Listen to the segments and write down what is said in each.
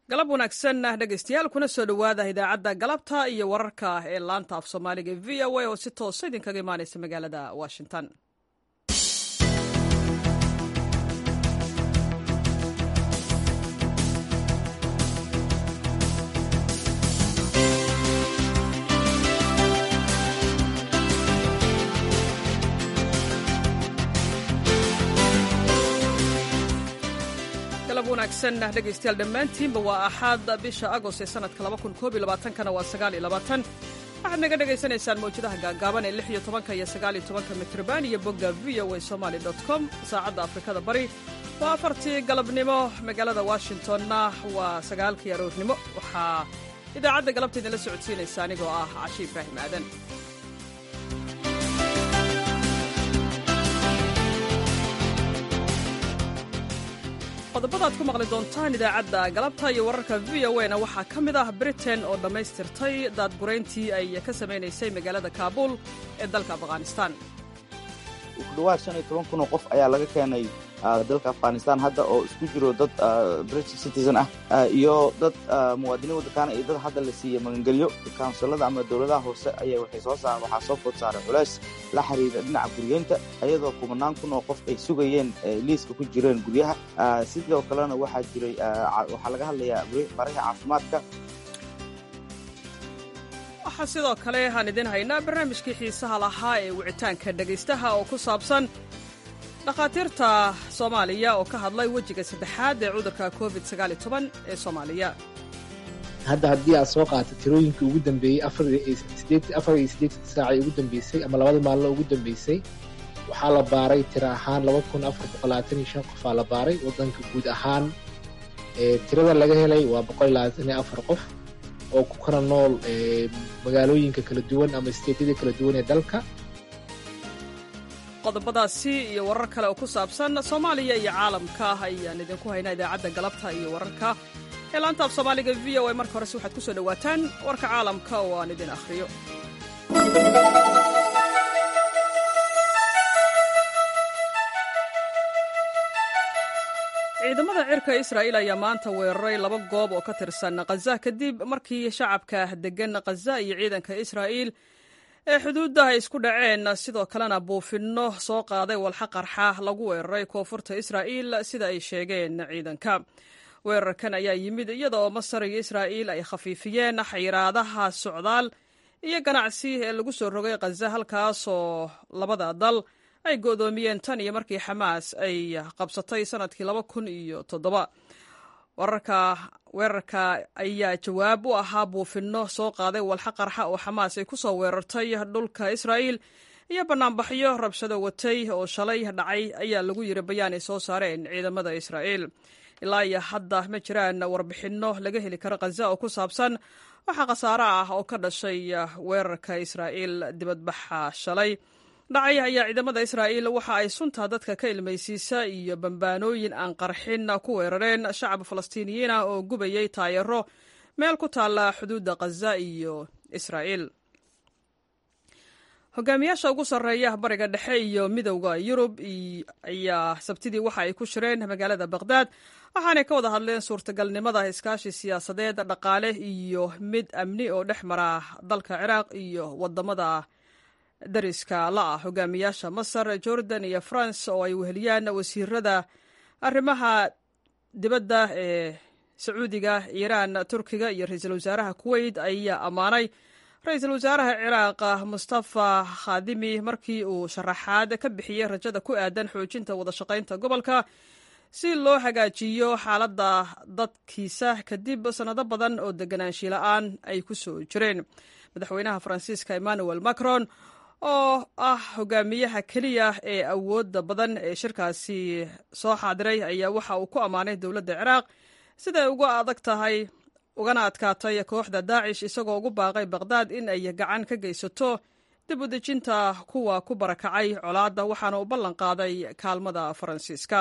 galab wanaagsan dhegaystayaal kuna soo dhowaada idaacadda galabta iyo wararka ee laanta af soomaaliga v o a oo si toosa idinkaga imaanaysa magaalada washington wanaagsan dhegaystayaal dhammaantiinba waa axaad bisha agost ee sanadka kana waa waxaad naga dhagaysanaysaan mawjadaha gaagaaban ee iyo tobanka iyo sagaaliyo tobanka mitrban iyo bogga v o a somaly com saacadda afrikada bari waa afartii galabnimo magaalada washingtonna waa sagaalkii aroornimo waxaa idaacadda galabta idinla socodsiinaysa anigoo ah cashi ibraahim aadan qodobada ad ku maqli doontaan idaacadda galabta iyo wararka v o na waxaa ka mid ah britain oo dhammaystirtay daadgurayntii ay ka samaynaysay magaalada kaabuul ee dalka afghanistan kudhawaad shan iyo toban kun oo qof ayaa laga keenay dalka afghanistan hadda oo isku jiro dad british citizen ah iyo dad muwaadiniin waddankaana iyo dad hadda la siiyey magangelyo kaunsilada ama dowladaha hoose ayaa waxay soo saar waxaa soo food saaray culays la xiriira dhinaca guryeynta ayadoo kumanaan kun oo qof ay sugayeen liiska ku jireen guryaha sidoo kalena waxaa jiray waxaa laga hadlayaa baraha caafimaadka waxaa sidoo kale aan idin haynaa barnaamijkii xiisaha lahaa ee wicitaanka dhegaystaha oo ku saabsan dhakhaatiirta soomaaliya oo ka hadlay wejiga saddexaad ee cudurka covid ee soomaaliya hadda haddii aad soo qaata tirooyinkii ugu dambeeyey afar iyo siddeetan saacii ugu dambeysay ama labada maalino ugu dambeysay waxaa la baaray tiro ahaan laba kun afar boqol labaatan iyo shan qofaa la baaray waddanka guud ahaan tirada laga helay waa boqol labaatan iyo afar qof oo ku kala nool magaalooyinka kala duwan ama steedyada kala duwan ee dalka qodobadaasi iyo warar kale oo ku saabsan soomaaliya iyo caalamka ayaan idinku haynaa idaacadda galabta iyo wararka ee laanta af soomaaliga v o a marka horese waxaad ku soo dhowaataan warka caalamka oo aan idin akhriyo ciidamada cirka israa'iil ayaa maanta weeraray laba goob oo ka tirsan khaza kadib markii shacabka deggan khaza iyo ciidanka israa'iil ee xuduudda ay isku dhaceen sidoo kalena buufinno soo qaaday walxa qarxa lagu weeraray koonfurta israa'iil sida ay sheegeen ciidanka weerarkan ayaa yimid iyada oo masar iyo israa'iil ay khafiifiyeen xayiraadaha socdaal iyo ganacsi ee lagu soo rogay khaza halkaasoo labada dal ay go'doomiyeen tan iyo markii xamaas ay qabsatay sanadkii laba kun iyo toddoba wararka weerarka ayaa jawaab u ahaa buufinno soo qaaday walxa qarxa oo xamaas ay ku soo weerartay dhulka israa'iil iyo bannaanbaxyo rabshado watay oo shalay dhacay ayaa lagu yiri bayaan ay soo saareen ciidamada israa'iil ilaa iyo hadda ma jiraan warbixinno laga heli karo khaza oo ku saabsan waxaa khasaare ah oo ka dhashay weerarka israa'iil dibadbaxa shalay dhacay ayaa ciidamada israa'iil waxa ay sunta dadka ka ilmaysiisa iyo bambaanooyin aan qarxin ku weerareen shacab falastiiniyiin ah oo gubayay taayaro meel ku taalla xuduudda khaza iyo israa'iil hogaamiyaasha ugu sarreeya bariga dhexe iyo midowda yurub ayaa sabtidii waxa ay ku shireen magaalada bakhdad waxaanay ka wada hadleen suurtagalnimada iskaashi siyaasadeed dhaqaale iyo mid amni oo dhex mara dalka ciraaq iyo wadamada dariska la ah hogaamiyaasha masar jordan iyo france oo ay weheliyaan wasiirada arrimaha dibadda ee sacuudiga iiraan turkiga iyo ra-iisul wasaaraha kuweyt ayaa ammaanay ra-iisul wasaaraha ciraaq mustafa khadimi markii uu sharaxaad ka bixiyey rajada ku aadan xoojinta wadashaqaynta gobolka si loo hagaajiyo xaaladda dadkiisa kadib sannado badan oo deganaanshi la-aan ay ku soo jireen madaxweynaha faransiiska emmanuel macron oo ah hogaamiyaha keliya ee awoodda badan ee shirkaasi soo xaadiray ayaa waxa uu ku ammaanay dowladda ciraaq siday uga adag tahay ugana adkaatay kooxda daacish isagoo ugu baaqay bakhdad in ay gacan ka geysato dib u dejinta kuwa ku barakacay colaadda waxaana uu ballan qaaday kaalmada faransiiska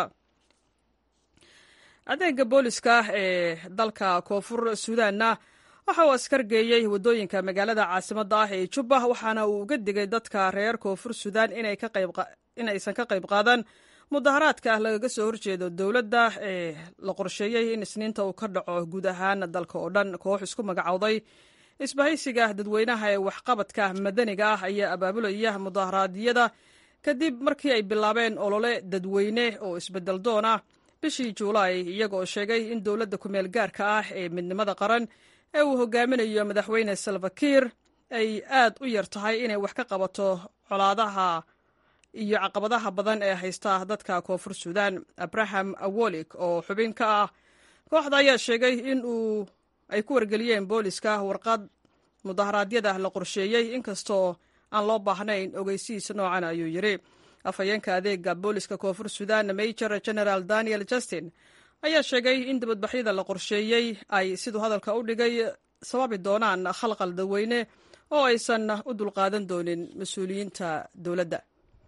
adeega booliska ee dalka koonfur suudaanna waxa uu askar geeyey waddooyinka magaalada caasimadda ah ee jubba waxaana uu uga digay dadka reer koonfur suudaan inaysan ka qayb qaadan mudaharaadka ah lagaga soo horjeedo dowladda ee la qorsheeyey in isniinta uu ka dhaco guud ahaan dalka oo dhan koox isku magacowday isbahaysiga dadweynaha ee waxqabadka madaniga ah ayaa abaabulaya mudaharaadyada kadib markii ay bilaabeen olole dadweyne oo isbedel doon ah bishii juulaay iyagoo sheegay in dowladda kumeel gaarka ah ee midnimada qaran ee uu hogaaminayo madaxweyne salvakiir ay aad u yar tahay inay wax ka qabato colaadaha iyo caqabadaha badan ee haysta dadka koonfur suudan abraham awolik oo xubin ka ah kooxda ayaa sheegay in uu ay ku wargeliyeen booliska warqad mudaharaadyada la qorsheeyey inkastoo aan loo baahnayn ogeysihiisa noocan ayuu yidhi afhayeenka adeega booliska koonfur suudan major general daniel justin ayaa sheegay in dibadbaxyada la qorsheeyey ay siduu hadalka u dhigay sababi doonaan khalqal dadweyne oo aysan u dulqaadan doonin mas-uuliyiinta dowladda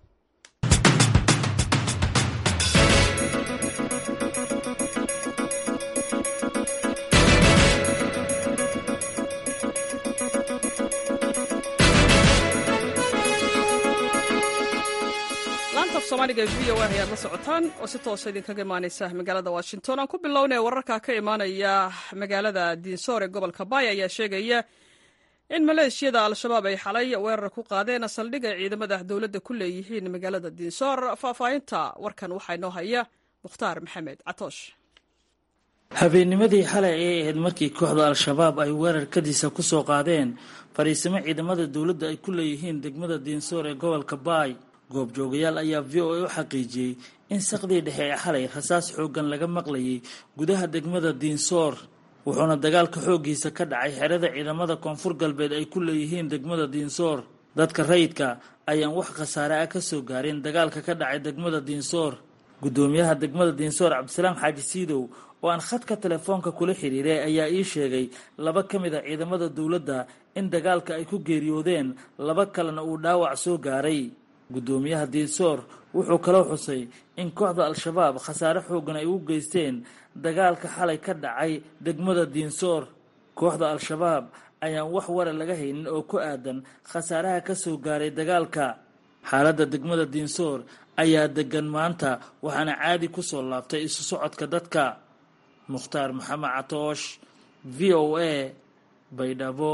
laanta af soomaaliga v o a ayaad la socotaan oo si toosa idinkaga imaaneysa magaalada washington aan ku bilownay wararka ka imaanaya magaalada diinsoor ee gobolka baay ayaa sheegaya in maleeshiyada al-shabaab ay xalay weerar ku qaadeen saldhig ay ciidamada dowladda ku leeyihiin magaalada diinsoor faahfaahinta warkan waxaa inoo haya mukhtaar maxamed catoosh habeennimadii xalay ayay ahayd markii kooxda al-shabaab ay weerar kadiisa ku soo qaadeen fadhiisimo ciidamada dowladda ay ku leeyihiin degmada diinsoor ee gobolka baay goobjoogayaal ayaa v o a u xaqiijiyey in saqdii dhexe ee xalay rasaas xooggan laga maqlayay gudaha degmada diinsoor wuxuuna dagaalka xooggiisa ka dhacay xerada ciidamada koonfur galbeed ay ku leeyihiin degmada diinsoor dadka rayidka ayaan wax khasaare ah ka soo gaarin dagaalka ka dhacay degmada diinsoor guddoomiyaha degmada diinsoor cabdisalaam xaaji siidow oo aan khadka telefoonka kula xiriiray ayaa ii sheegay laba ka mid a ciidamada dowladda in dagaalka ay ku geeriyoodeen laba kalena uu dhaawac soo gaaray guddoomiyaha diinsoor wuxuu kaloo xusay in kooxda al-shabaab khasaare xooggan ay u geysteen dagaalka xalay ka dhacay degmada diinsoor kooxda al-shabaab ayaan wax wara laga haynin oo ku aadan khasaaraha ka soo gaaray dagaalka xaaladda degmada diinsoor ayaa degan maanta waxaana caadi ku soo laabtay isu socodka dadka mukhtaar maxamed catoosh v o a baydhabo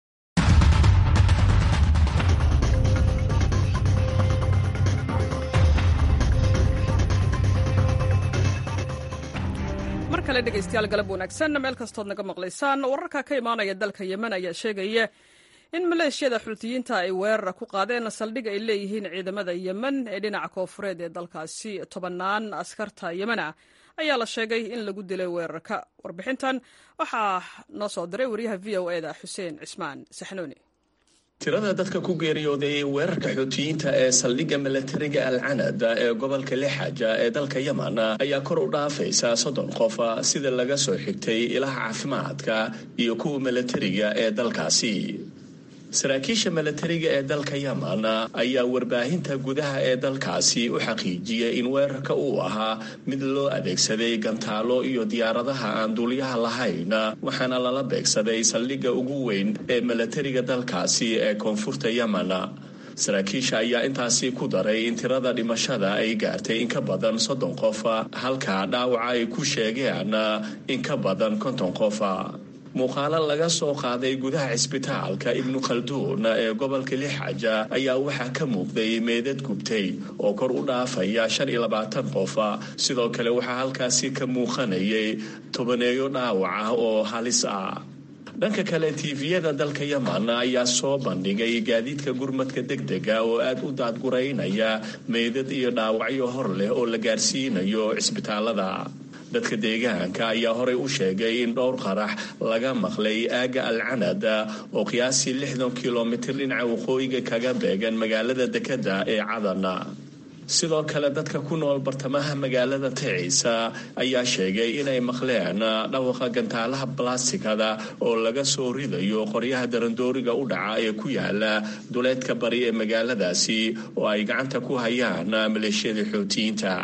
mar kale dhegaystayaal galab wanaagsan meel kastood naga maqlaysaan wararka ka imaanaya dalka yemen ayaa sheegaya in maleeshiyada xultiyiinta ay weerar ku qaadeen saldhig ay leeyihiin ciidamada yemen ee dhinaca koofureed ee dalkaasi tobannaan askarta yemen ah ayaa la sheegay in lagu dilay weerarka warbixintan waxaa noo soo diray wariyaha v o e da xuseen cismaan saxnuuni tirada dadka ku geeriyooday weerarka xuutiyiinta ee saldhigga milatariga alcanad ee gobolka lixaja ee dalka yemen ayaa kor u dhaafaysa soddon qof sida laga soo xigtay ilaha caafimaadka iyo kuwa milatariga ee dalkaasi saraakiisha milatariga ee dalka yemen ayaa warbaahinta gudaha ee dalkaasi u xaqiijiyay in weerarka uu ahaa mid loo adeegsaday gantaalo iyo diyaaradaha aan duuliyaha lahayn waxaana lala beegsaday saldhigga ugu weyn ee milatariga dalkaasi ee koonfurta yemen saraakiisha ayaa intaasi ku daray in tirada dhimashada ay gaartay in ka badan soddon qof halka dhaawaca ay ku sheegeen in ka badan konton qof muuqaalo laga soo qaaday gudaha cisbitaalka ibnu khalduun ee gobolka lixaja ayaa waxaa ka muuqday meedad gubtay oo kor u dhaafaya shan iyo labaatan qof sidoo kale waxaa halkaasi ka muuqanayay tobaneeyo dhaawac ah oo halis ah dhanka kale tiifiyada dalka yemen ayaa soo bandhigay gaadiidka gurmadka degdega oo aada u daadguraynaya meydad iyo dhaawacyo hor leh oo la gaarsiinayo cisbitaalada dadka deegaanka ayaa horey u sheegay in dhowr qarax laga maqlay aagga alcanad oo qiyaasii lixdan kilomitir dhinaca waqooyiga kaga beegan magaalada dekeda ee cadana sidoo kale dadka ku nool bartamaha magaalada ticiisa ayaa sheegay inay maqleen dhawaqa gantaalaha balastikada oo laga soo ridayo qoryaha darandooriga u dhaca ee ku yaala duleedka bari ee magaaladaasi oo ay gacanta ku hayaan maleeshiyada xootiyiinta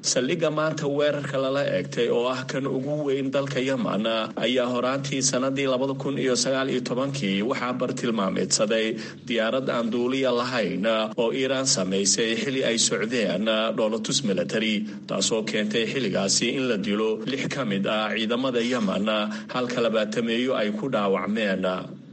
saldhigga maanta weerarka lala eegtay oo ah kan ugu weyn dalka yeman ayaa horaantii sanadii labada kun iyo sagaal iyo tobankii waxaa bartilmaameedsaday diyaarad aan duuliya lahayn oo iiraan samaysay xili ay socdeen dhoolatus military taasoo keentay xilligaasi in la dilo lix ka mid ah ciidamada yeman halka labaatameeyo ay ku dhaawacmeen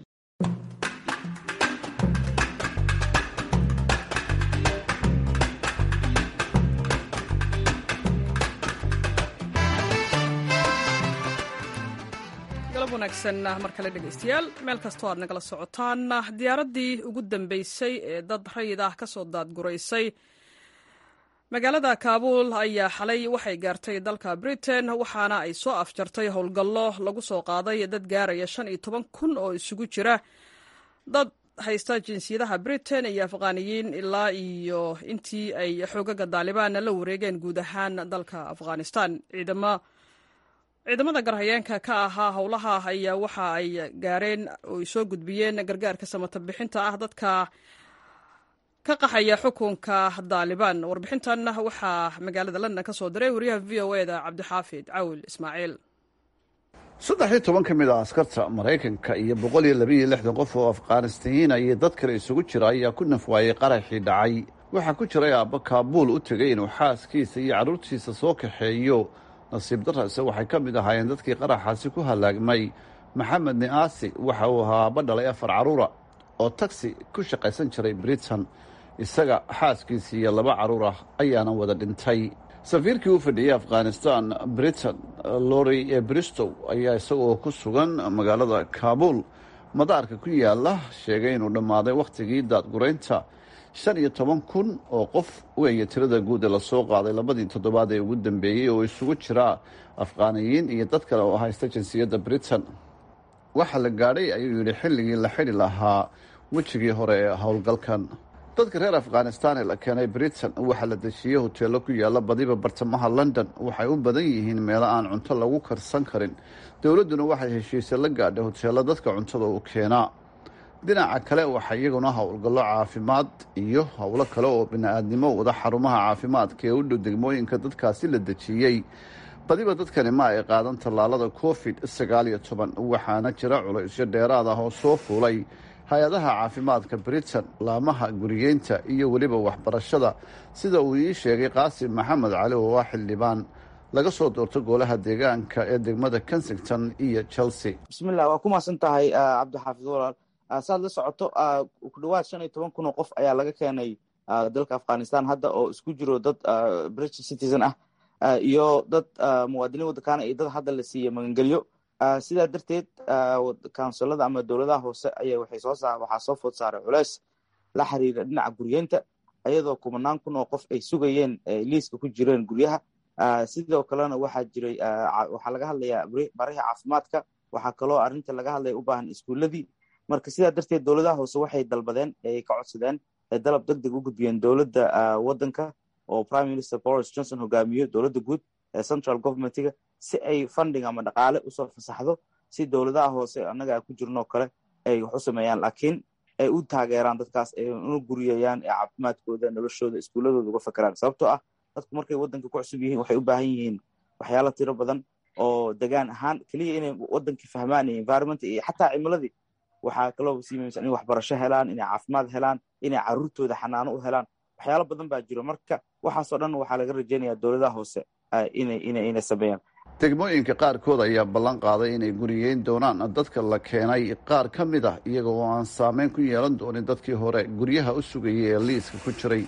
mar kale dhegeystayaal meel kastoo aad nagala socotaan diyaaraddii ugu dambeysay ee dad rayid ah kasoo daadguraysay magaalada kaabuul ayaa xalay waxay gaartay dalka britain waxaana ay soo afjartay howlgallo lagu soo qaaday dad gaaraya shan iyo toban kun oo isugu jira dad haysta jinsiyadaha britain iyo afghaniyiin ilaa iyo intii ay xoogaga daalibaanna la wareegeen guud ahaan dalka afghanistan ciidamo ciidamada garhayeenka ka ahaa howlaha ayaa waxa ay gaareen oo ay soo gudbiyeen gargaarka samata bixinta ah dadka ka qaxaya xukunka daalibaan warbixintan waxaa magaalada london ka soo diray wariyaha v o e da cabdixaafid cawil ismaaciil saddex iyo toban ka mid a askarta maraykanka iyo boqol iyo labaiyo lixdan qof oo afghanistayiina iyo dad kale isugu jira ayaa ku nafwaayey qaraxii dhacay waxaa ku jiray aabba kaabuul u tegay inuu xaaskiisa iyo carruurtiisa soo kaxeeyo nasiib darase waxay ka mid ahaayeen dadkii qaraxaasi ku halaagmay maxamed ni'aasi waxa uu ahaa aabba dhalay afar carruura oo tagsi ku shaqaysan jiray britain isaga xaaskiisii iyo laba carruur ah ayaana wada dhintay safiirkii u fadhiyey afghanistan britain lori ee bristow ayaa isagoo ku sugan magaalada kaabuul madaarka ku yaala sheegay inuu dhammaaday wakhtigii daadguraynta shan iyo toban kun oo qof weeye tirada guud ee lasoo qaaday labadii toddobaad ee ugu dambeeyey oo isugu jira afghaaniyiin iyo dad kale oo haysta jinsiyadda britain waxaa la gaadhay ayuu yidhi xilligii la xidhi lahaa wejigii hore ee howlgalkan dadka reer afghanistan ee la keenay britain waxaa la dejiyey hoteello ku yaalla badiba bartamaha london waxay u badan yihiin meelo aan cunto lagu karsan karin dowladduna waxay heshiise la gaadhay hoteello dadka cuntada u keenaa dhinaca kale waxaa iyaguna howlgallo caafimaad iyo howlo kale oo bini-aadnimo wada xarumaha caafimaadka ee u dhow degmooyinka dadkaasi la dejiyey badiba dadkani ma ay qaadan tallaalada covid sagaal iyo toban waxaana jira culaysyo dheeraad ah oo soo fuulay hay-adaha caafimaadka britain laamaha guriyeynta iyo weliba waxbarashada sida uu ii sheegay qaasim maxamed cali oo ah xildhibaan laga soo doorto golaha deegaanka ee degmada kensington iyo chelsea bismillah waa ku mahadsan tahay cabdixaafid walaal saad la socoto ku dhawaad shan iyo toban kun oo qof ayaa laga keenay dalka afghanistan hadda oo isku jiro dad british citizen ah iyo dad muwaadiniin waddankaana iyo dad hadda la siiyey magangelyo sidaa darteed kaunsilada ama dowladaha hoose aya waxaa soo food saaray culeys la xiriira dhinaca guryeynta ayadoo kumanaan kun oo qof ay sugayeen liiska ku jireen guryaha sidoo kalena waxaa jiray waxaa laga hadlayaa barihii caafimaadka waxaa kaloo arrinta laga hadlaya u baahan iskuuladii marka sidaa darteed dowladaha hoose waxay dalbadeen ay ka codsadeen dalab deg deg u gudbiyeen dowladda waddanka oo prime minister boris johnson hogaamiyo dowladda guud ee central governmentiga si ay funding ama dhaqaale usoo fasaxdo si dowladaha hoose annaga ku jirnoo kale ay wax u sameeyaan laakiin ay u taageeraan dadkaas ay una guriyayaan ee caafimaadkooda noloshooda iskuuladooda uga fakeraan sababtoo ah dadku markay waddanka ku cusub yihiin waxay u baahan yihiin waxyaalo tiro badan oo degaan ahaan keliya inay waddankii fahmaan iyo environment iyo xataa cimiladii waxaa kaloo sii muhiimsan in waxbarasho helaan inay caafimaad helaan inay carruurtooda xanaano u helaan waxyaalo badan baa jiro marka waxaasoo dhan waxaa laga rajaynayaa dowladaha hoose inay sameeyaan degmooyinka qaarkood ayaa ballan qaaday inay guriyeyn doonaan dadka la keenay qaar ka mid ah iyaga oo aan saameyn ku yeelan doonin dadkii hore guryaha u sugayay ee liiska ku jiray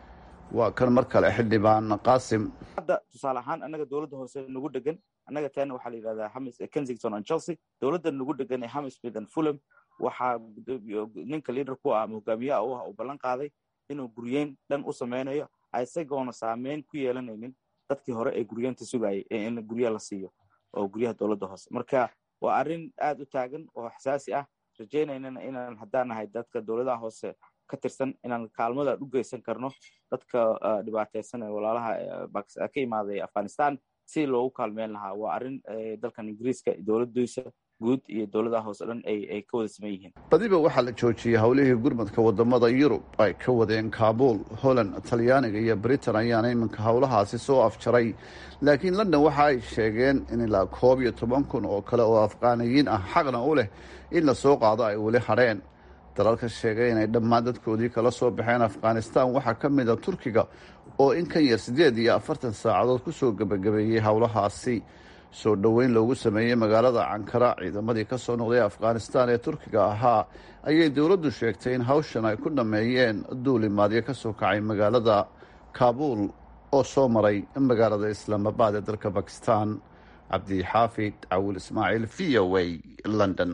waa kan mar kale xildhibaan qaasim hadda tusaale ahaan annaga dowladda hoose nagu dhegan annaga taana waxaa la yidhahdaa hamis kensington and chelsea dowladda nagu dhegan ee hamismith and fulham waxaa ninka liader ku ah ama hogaamiyaha u ah uu ballan qaaday inuu guryeyn dhan u sameynayo isagoona saameyn ku yeelanaynin dadkii hore ee guryeenta sugayay in guryaha la siiyo oo guryaha dowladda hoose marka waa arrin aad u taagan oo xasaasi ah rajaynaynana inaan haddaan nahay dadka dowladaha hoose ka tirsan inaan kaalmada u geysan karno dadka dhibaateysan ee walaalaha ka imaaday afghanistan si loogu kaalmeyn lahaa waa arrin dalkan ingiriiska dowladdiisa guud iyo dowladaha hoose dhan ay ka wada saman yihiin badiba waxaa la joojiyey howlihii gurmadka wadamada yurub ay ka wadeen kaabul holland talyaaniga iyo britain ayaana iminka howlahaasi soo afjaray laakiin london waxa ay sheegeen in ilaa koob iyo toban kun oo kale oo afqaaniyiin ah xaqna u leh in la soo qaado ay weli hadheen dalalka sheegay inay dhammaan dadkoodii kala soo baxeen afghanistan waxaa ka mid a turkiga oo in kan yar siddeed iyo afartan saacadood kusoo gebagabeeyey howlahaasi soo dhoweyn loogu sameeyey magaalada cankara ciidamadii ka soo noqday afghanistan ee turkiga ahaa ayay dowladdu sheegtay in hawshan ay ku dhammeeyeen duulimaadyo ka soo kacay magaalada kaabul oo soo maray magaalada islaamabad ee dalka bakistan cabdixaafid cawil ismaaciil v o a london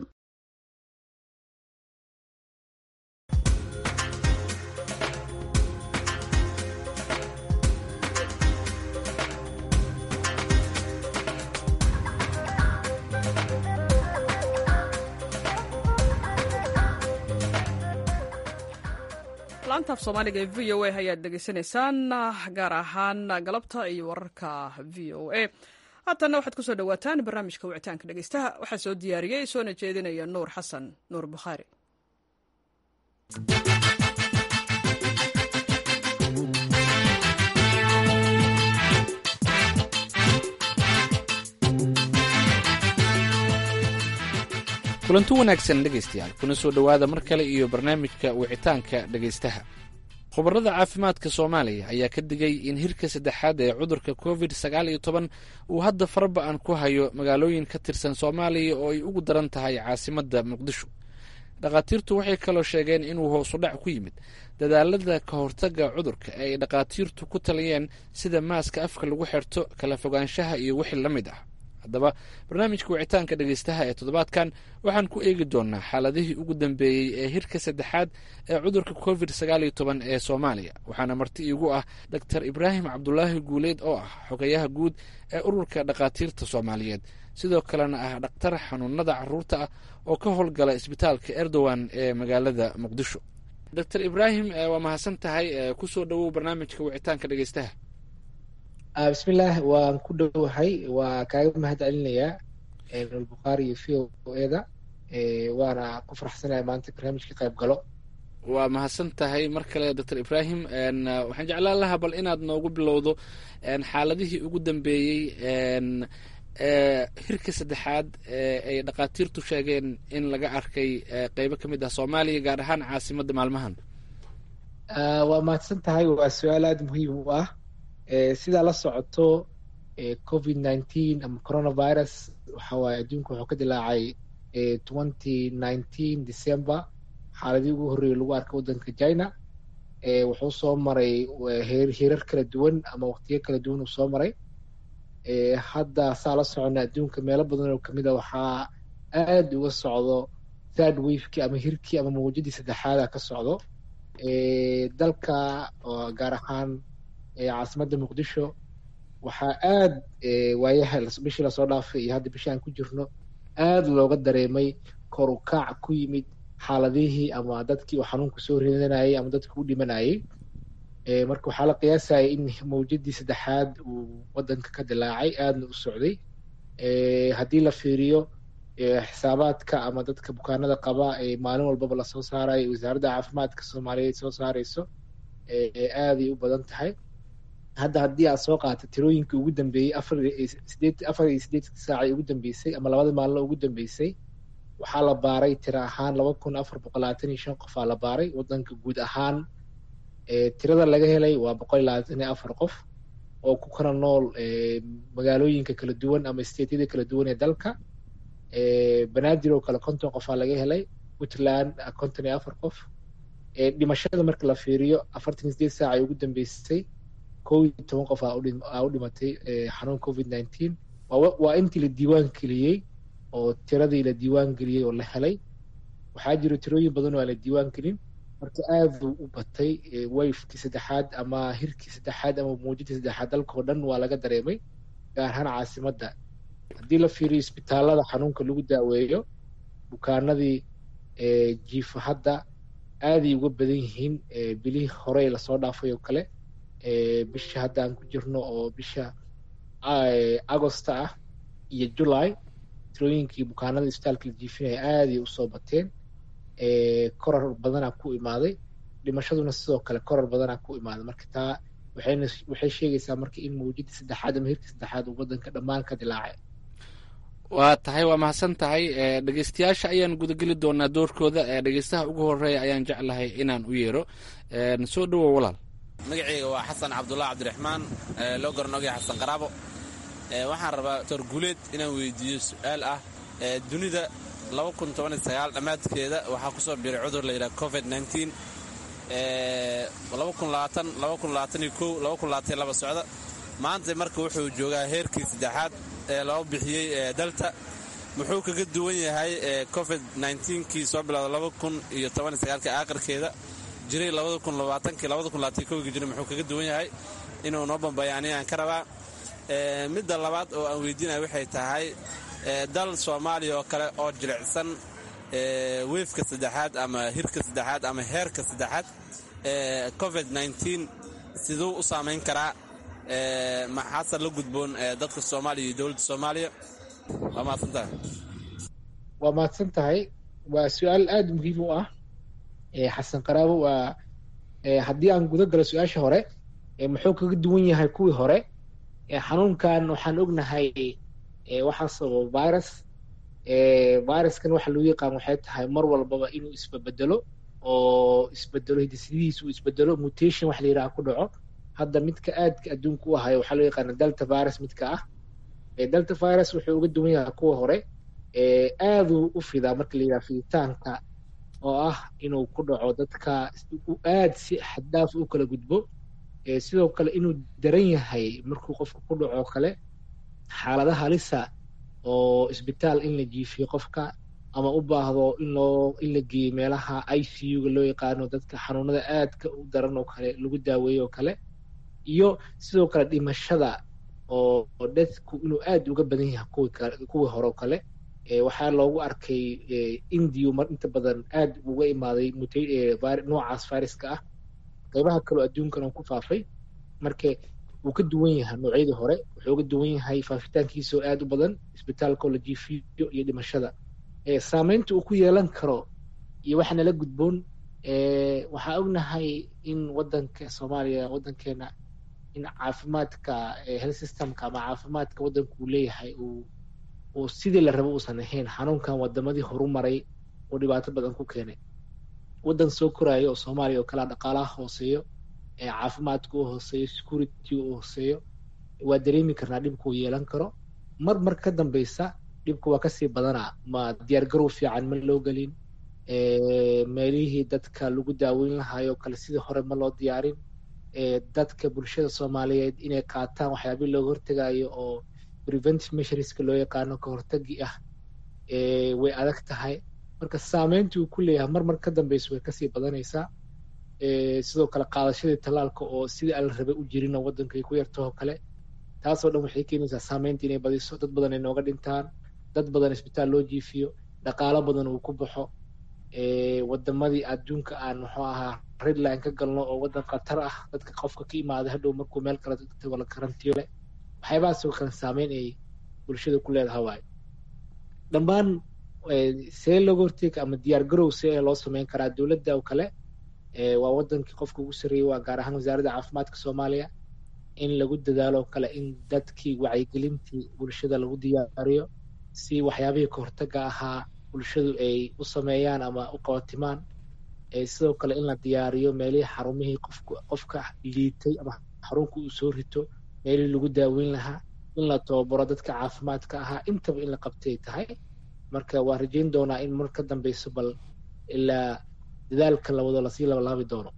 laantaaf soomaaliga ee v o a ayaad dhegeysanaysaan gaar ahaan galabta iyo wararka v o a haatanna waxaad kusoo dhawaataan barnaamijka wicitaanka dhegeystaha waxaa soo diyaariyey soona jeedinaya nuur xasan nuur bukhaari kulanti wanaagsan dhegaystayaal kuna soo dhowaada mar kale iyo barnaamijka wicitaanka dhegaystaha khubarada caafimaadka soomaaliya ayaa ka digay in hirka saddexaad ee cudurka covid sagaal iyo toban uu hadda faraba-an ku hayo magaalooyin ka tirsan soomaaliya oo ay ugu daran tahay caasimadda muqdisho dhakhaatiirtu waxay kaloo sheegeen inuu hoosudhac ku yimid dadaalada ka hortagga cudurka ee ay dhakhaatiirtu ku taliyeen sida maaska afka lagu xirto kala fogaanshaha iyo wixii la mid ah haddaba barnaamijka wicitaanka dhegeystaha ee toddobaadkan waxaan ku eegi doonaa xaaladihii ugu dambeeyey ee hirka saddexaad ee cudurka covid sagaal iyo toban ee soomaaliya waxaana marti iigu ah doctor ibraahim cabdulaahi guuleed oo ah xogayaha guud ee ururka dhakhaatiirta soomaaliyeed sidoo kalena ah dhakhtar xanuunada caruurta ah oo ka howlgala isbitaalka erdogan ee magaalada muqdisho doctor ibraahim waa mahadsan tahay kusoo dhowow barnaamijka wicitaanka dhegeystaha bismillaah waan ku dhowahay waa kaaga mahad celinayaa nulbukhaari iyo v o eda waana ku faraxsanaya maanta barnaamijka qayb galo waa mahadsan tahay mar kale doctor ibraahim waxaan jeclaan lahaa bal inaad noogu bilowdo xaaladihii ugu dambeeyey hirka saddexaad ay dhakhaatiirtu sheegeen in laga arkay qeybo ka mid ah soomaaliya gaar ahaan caasimadda maalmahan waa mahadsan tahay waa su-aal aada muhiim u ah sidaa la socoto covid nineteen ama coronavirus waxa waaye adduunka wuxuu ka dilaacay twenty nineteen december xaaladii ugu horreeyay lagu arkay waddanka china wuxuu soo maray hirar kala duwan ama waqtiyo kala duwan uu soo maray hadda saa la socona adduunka meelo badan oo kamid a waxaa aada uga socdo third wavekii ama hirkii ama mawjadii saddexaada ka socdo dalka gaar ahaan caasimadda muqdisho waxaa aada waayaha bishii lasoo dhaafay iyo hadda bishii aan ku jirno aada looga dareemay kor u kaac ku yimid xaaladihii ama dadkii uu xanuunku soo ridanayay ama dadkii u dhimanayay marka waxaa la qiyaasaya in mawjadii saddexaad uu waddanka ka dilaacay aadna u socday haddii la fiiriyo xisaabaadka ama dadka bukaanada qaba ee maalin walbaba lasoo saarayo wasaaradda caafimaadka soomaaliyeed soo saareyso aaday u badan tahay hadda haddii aad soo qaata tirooyinkii ugu dambeeyey afar afar iyo siddeedkii saacay ugu dambeysay ama labada maalino ugu dambeysay waxaa la baaray tiro ahaan laba kun afar boqol labaatan iyo shan qof aa la baaray waddanka guud ahaan tirada laga helay waa boqol iyo labaatan iyo afar qof oo ku kala nool magaalooyinka kala duwan ama stateyada kala duwan ee dalka banaadir oo kale konton qof aa laga helay puntland konton iyo afar qof dhimashada marka la fiiriyo afartan iyo sideed saac ay ugu dambeysay kow iyo toban qof aa u dhimatay xanuun covid nineteen waa intii la diiwaan geliyey oo tiradii la diiwaan geliyey oo la helay waxaa jiro tirooyin badan oo aan la diiwaan gelin marka aada u batay wayfkii saddexaad ama hirkii saddexaad ama muujadii saddexaad dalkao dhan waa laga dareemay gaar ahaan caasimadda haddii la fiiriyo isbitaalada xanuunka lagu daaweeyo bukaanadii jiifa hadda aaday uga badan yihiin bilihii horey lasoo dhaafay oo kale bisha hadda aan ku jirno oo bisha agosta ah iyo july tirooyinkii bukaanada isbitaalka la jiifinaya aaday usoo bateen koror badanaa ku imaaday dhimashaduna sidoo kale koror badanaa ku imaaday marka taa waxayna waxay sheegaysaa marka in mawjida saddexaad ama hirka saddexaad uu waddanka dhammaan ka dilaacay waa tahay waa mahadsan tahay dhegeystayaasha ayaan gudageli doonaa doorkooda dhegeystaha ugu horeeya ayaan jeclahay inaan u yeero soo dhowow walaal magaceyga waa xasan cabdullah cabdiraxmaan loo garanogaya xasan qaraabo waxaan rabaa doctor guuleed inaan weydiiyo su-aal ah dunida dhammaadkeeda waxaa kusoo biiray cudur la yidhaha covid socda maanta marka wuxuu joogaa heerkii saddexaad ee loo bixiyey dalta muxuu kaga duwan yahay covid kii soo bilowda aakhirkeeda jiray jira muxuu kaga duwan yahay inuu noo bambayo ani aan ka rabaa midda labaad oo aan weydiinaya waxay tahay dal soomaaliya oo kale oo jilicsan weefka saddexaad ama hirka saddexaad ama heerka saddexaad covid siduu u saamayn karaa maxaase la gudboon dadka soomaaliya iyo dowladda soomaaliya waa mahadsantahay waa mahadsan tahay waa su-aal aada muhiim u ah xasan qaraabo waa haddii aan guda galo su-aasha hore muxuu kaga duwan yahay kuwii hore xanuunkan waxaan ognahay waxaa sababa virus viruskan waxa loo yaqaan waxay tahay mar walbaba inuu isbabedelo oo isbedelo hidisidihiis uu isbedelo mutation wax la yidhaha ku dhaco hadda midka aadka adduunka u ahayo waxaa loo yaqaana delta virus midka ah delta virus wuxuu uga duwan yahay kuwa hore aaduu u fidaa marka la yidhaha fiditaanka oo ah inuu ku dhaco dadka aad si xaddaaf u kala gudbo sidoo kale inuu daran yahay markuu qofka ku dhaco kale xaalada halisa oo isbitaal in la jiifiyo qofka ama u baahdo in loo in la geeyo meelaha i c u ga loo yaqaano dadka xanuunada aadka u daran oo kale lagu daaweeyo oo kale iyo sidoo kale dhimashada oo dadku inuu aad uga badan yahay kuwii hore oo kale waxaa loogu arkay indiyu mar inta badan aad uga imaaday noocaas viruska ah qaybaha kaloo adduunkan oo ku faafay marka wuu ka duwan yahay noocyadii hore wuxuu uga duwan yahay faafitaankiisa oo aad u badan isbitaalka oo la jiifiyo iyo dhimashada saameynta uu ku yeelan karo iyo waxa nala gudboon waxaa ognahay in wadanka soomaaliya wadankeena in caafimaadka health systemka ama caafimaadka wadanku uu leeyahay uu uu sidii la rabo uusan ahayn xanuunkan wadamadii horu maray oo dhibaato badan ku keenay wadan soo koraayo oo soomaaliya oo kalea dhaqaalaha hooseeyo caafimaadka u hooseeyo security u hooseeyo waa dareemi karnaa dhibka uu yeelan karo mar mar ka dambeysa dhibka waa kasii badanaa ma diyaargarow fiican ma loo gelin meelihii dadka lagu daaweyn lahaayoo kale sidii hore ma loo diyaarin dadka bulshada soomaaliyeed inay qaataan waxyaabii looga hortegayo oo preventive measureska loo yaqaano ka hortagi ah way adag tahay marka saameynta uu ku leeyahay mar mar ka dambeysa way kasii badanaysaa sidoo kale qaadashadii tallaalka oo sidii ala rabay u jirin oo waddanka ay ku yartahoo kale taasoo dhan waxay keenaysaa saameynta inay badiso dad badan ay nooga dhintaan dad badan isbitaal loo jiifiyo dhaqaalo badan uu ku baxo wadamadii adduunka aan muxuu ahaa redline ka galno oo waddan khatar ah dadka qofka ka imaaday hadhow markuu meel kale tago la karantiyo leh waxyaabahaasoo kale saameyn ay bulshada ku leedahay waayo dhammaan see looga horteega ama diyaar garow see loo sameyn karaa dowladda oo kale waa wadankii qofka ugu sarreeyey waa gaar ahaan wasaaradda caafimaadka soomaaliya in lagu dadaalo kale in dadkii wacyigelintii bulshada lagu diyaariyo si waxyaabihii kahortaga ahaa bulshadu ay u sameeyaan ama u qabatimaan sidoo kale in la diyaariyo meelihii xarumihii qofka liitay ama xarunka uu soo rito meelihii lagu daaweyn lahaa in la tababaro dadka caafimaadka ahaa intaba in la qabtay tahay marka waa rajayn doonaa in mar ka dambeyso bal ilaa dadaalka lawado lasii labalaabi doono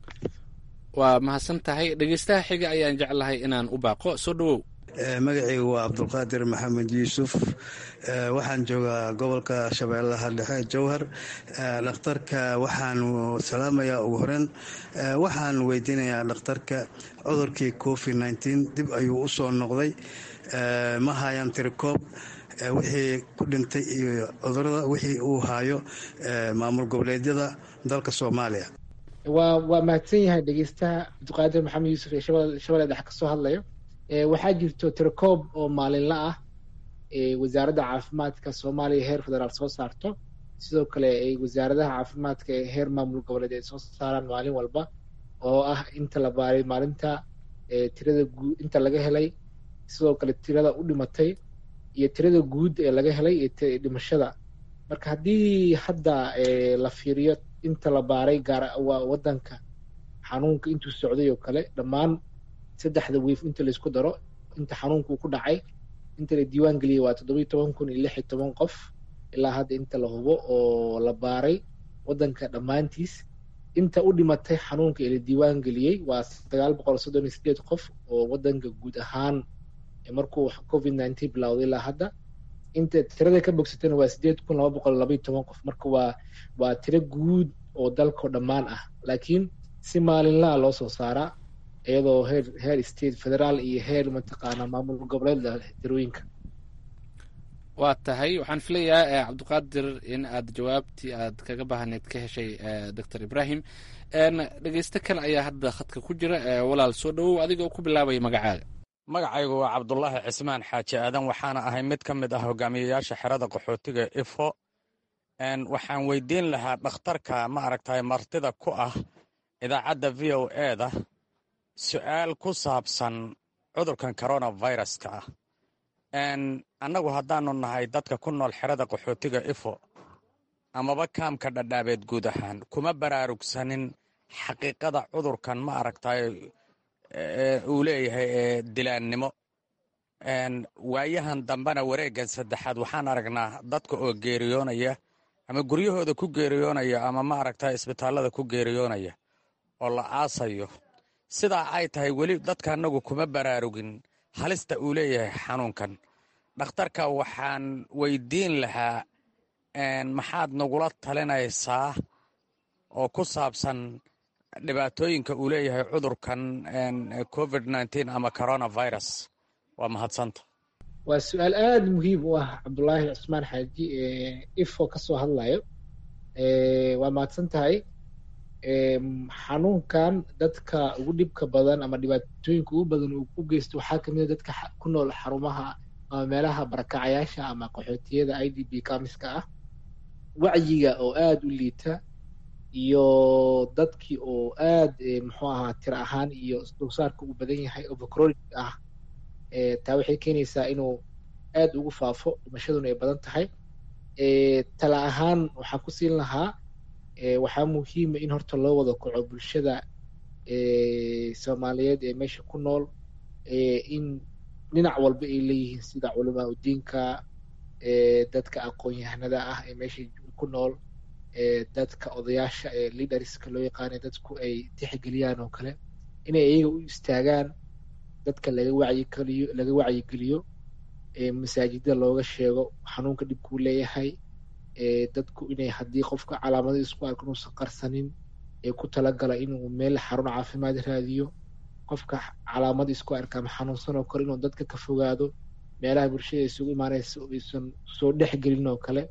waa mahadsan tahay dhegeystaha xiga ayaan jeclahay inaan u baaqo soo dhowow magacaygu waa cabdulqaadir maxamed yuusuf waxaan joogaa gobolka shabeellaha dhexe jowhar dhakhtarka waxaan salaamayaa ugu horeyn waxaan weydiinayaa dhakhtarka cudurkii covid nteen dib ayuu u soo noqday ma hayaan tirikoob wixii ku dhintay iyo cudurada wixii uu haayo maamul goboleedyada dalka soomaaliya waa waa mahadsan yahay dhegeystaha cabdiqaadir maxamed yuusuf ee shabeelle dhexe kasoo hadlayo waxaa jirto tirakoob oo maalinla ah wasaaradda caafimaadka soomaaliya heer federaal soo saarto sidoo kale ay wasaaradaha caafimaadka ee heer maamul goboleed ay soo saaraan maalin walba oo ah inta la baaray maalinta tirada guud inta laga helay sidoo kale tirada u dhimatay iyo tirada guud ee laga helay iyo dhimashada marka haddii hadda la fiiriyo inta la baaray gaar waa wadanka xanuunka intuu socday oo kale dhammaan saddexda wiif inta laisku daro inta xanuunka uu ku dhacay inta la diiwaan geliyay waa toddobiyo toban kun iyo lix iyo toban qof ilaa hadda inta la hubo oo la baaray wadanka dhammaantiis inta u dhimatay xanuunka ee la diiwaan geliyey waa sagaal boqol soddon iyo sideed qof oo wadanka guud ahaan markuu covid nineteen bilowday ilaa hadda inta tirada ka bogsatana waa sideed kun laba boqol labaiyo toban qof marka waa waa tiro guud oo dalkao dhammaan ah laakiin si maalinlaha loo soo saaraa iyadoo heer heer state federaal iyo heer mataqaana maamul goboleed tirooyinka waa tahay waxaan filayaa cabdiqaadir in aad jawaabtii aad kaga baahneed ka heshay doctor ibrahim dhegeysto kale ayaa hadda khadka ku jira walaal soo dhowow adigoo ku bilaabaya magacaaga magacaygu waa cabdulaahi cismaan xaaji aadan waxaana ahay mid ka mid ah hogaamiyayaasha xerada qaxootiga ifo waxaan weydiin lahaa dhakhtarka ma aragtay martida ku ah idaacadda v o eda su'aal ku saabsan cudurkan coronaviruska ah annagu haddaanu nahay dadka ku nool xerada qaxootiga ifo amaba kaamka dhadhaabeed guud ahaan kuma baraarugsanin xaqiiqada cudurkan ma aragtay uu leeyahay ee dilaannimo waayahan dambena wareeggan saddexaad waxaan aragnaa dadka oo geeriyoonaya ama guryahooda ku geeriyoonaya ama ma aragtay isbitaallada ku geeriyoonaya oo la aasayo sidaa ay tahay weli dadka annagu kuma baraarugin halista uu leeyahay xanuunkan dhakhtarka waxaan weydiin lahaa maxaad nagula talinaysaa oo ku saabsan dhibaatooyinka uu leeyahay cudurkan covid nteen ama coronavirus waa mahadsanta waa su-aal aada muhiim u ah cabdulaahi cusmaan xaaji ifo ka soo hadlayo waa mahadsan tahay xanuunkan dadka ugu dhibka badan ama dhibaatooyinka ugu badan uu u geysto waxaa kamid a dadka ku nool xarumaha ama meelaha barakacayaasha ama qaxootiyada i d b kamiska ah wacyiga oo aada u liita iyo dadkii oo aad muxuu ahaa tiro ahaan iyo dulsaarka uu badan yahay overcronic ah taa waxay keenaysaa inuu aad ugu faafo dhimashaduna ay badan tahay tala ahaan waxaan ku siin lahaa waxaa muhiima in horta loo wada kaco bulshada soomaaliyeed ee meesha ku nool in dhinac walba ay leeyihiin sida culamaa udiinka dadka aqoon-yahanada ah ee meesha ku nool dadka odayaasha ee leaderska loo yaqaanay dadku ay tixgeliyaan oo kale inay iyaga u istaagaan dadka laga wacyigeliyo laga wacyigeliyo masaajida looga sheego xanuunka dhibkuu leeyahay dadku inay haddii qofka calaamada isku arko inuusan qarsanin ee ku talagala inuu meel xarun caafimaad raadiyo qofka calaamad isku arka ama xanuunsan oo kale inuu dadka ka fogaado meelaha bulshada isugu imaanaysa aysan soo dhexgelin oo kale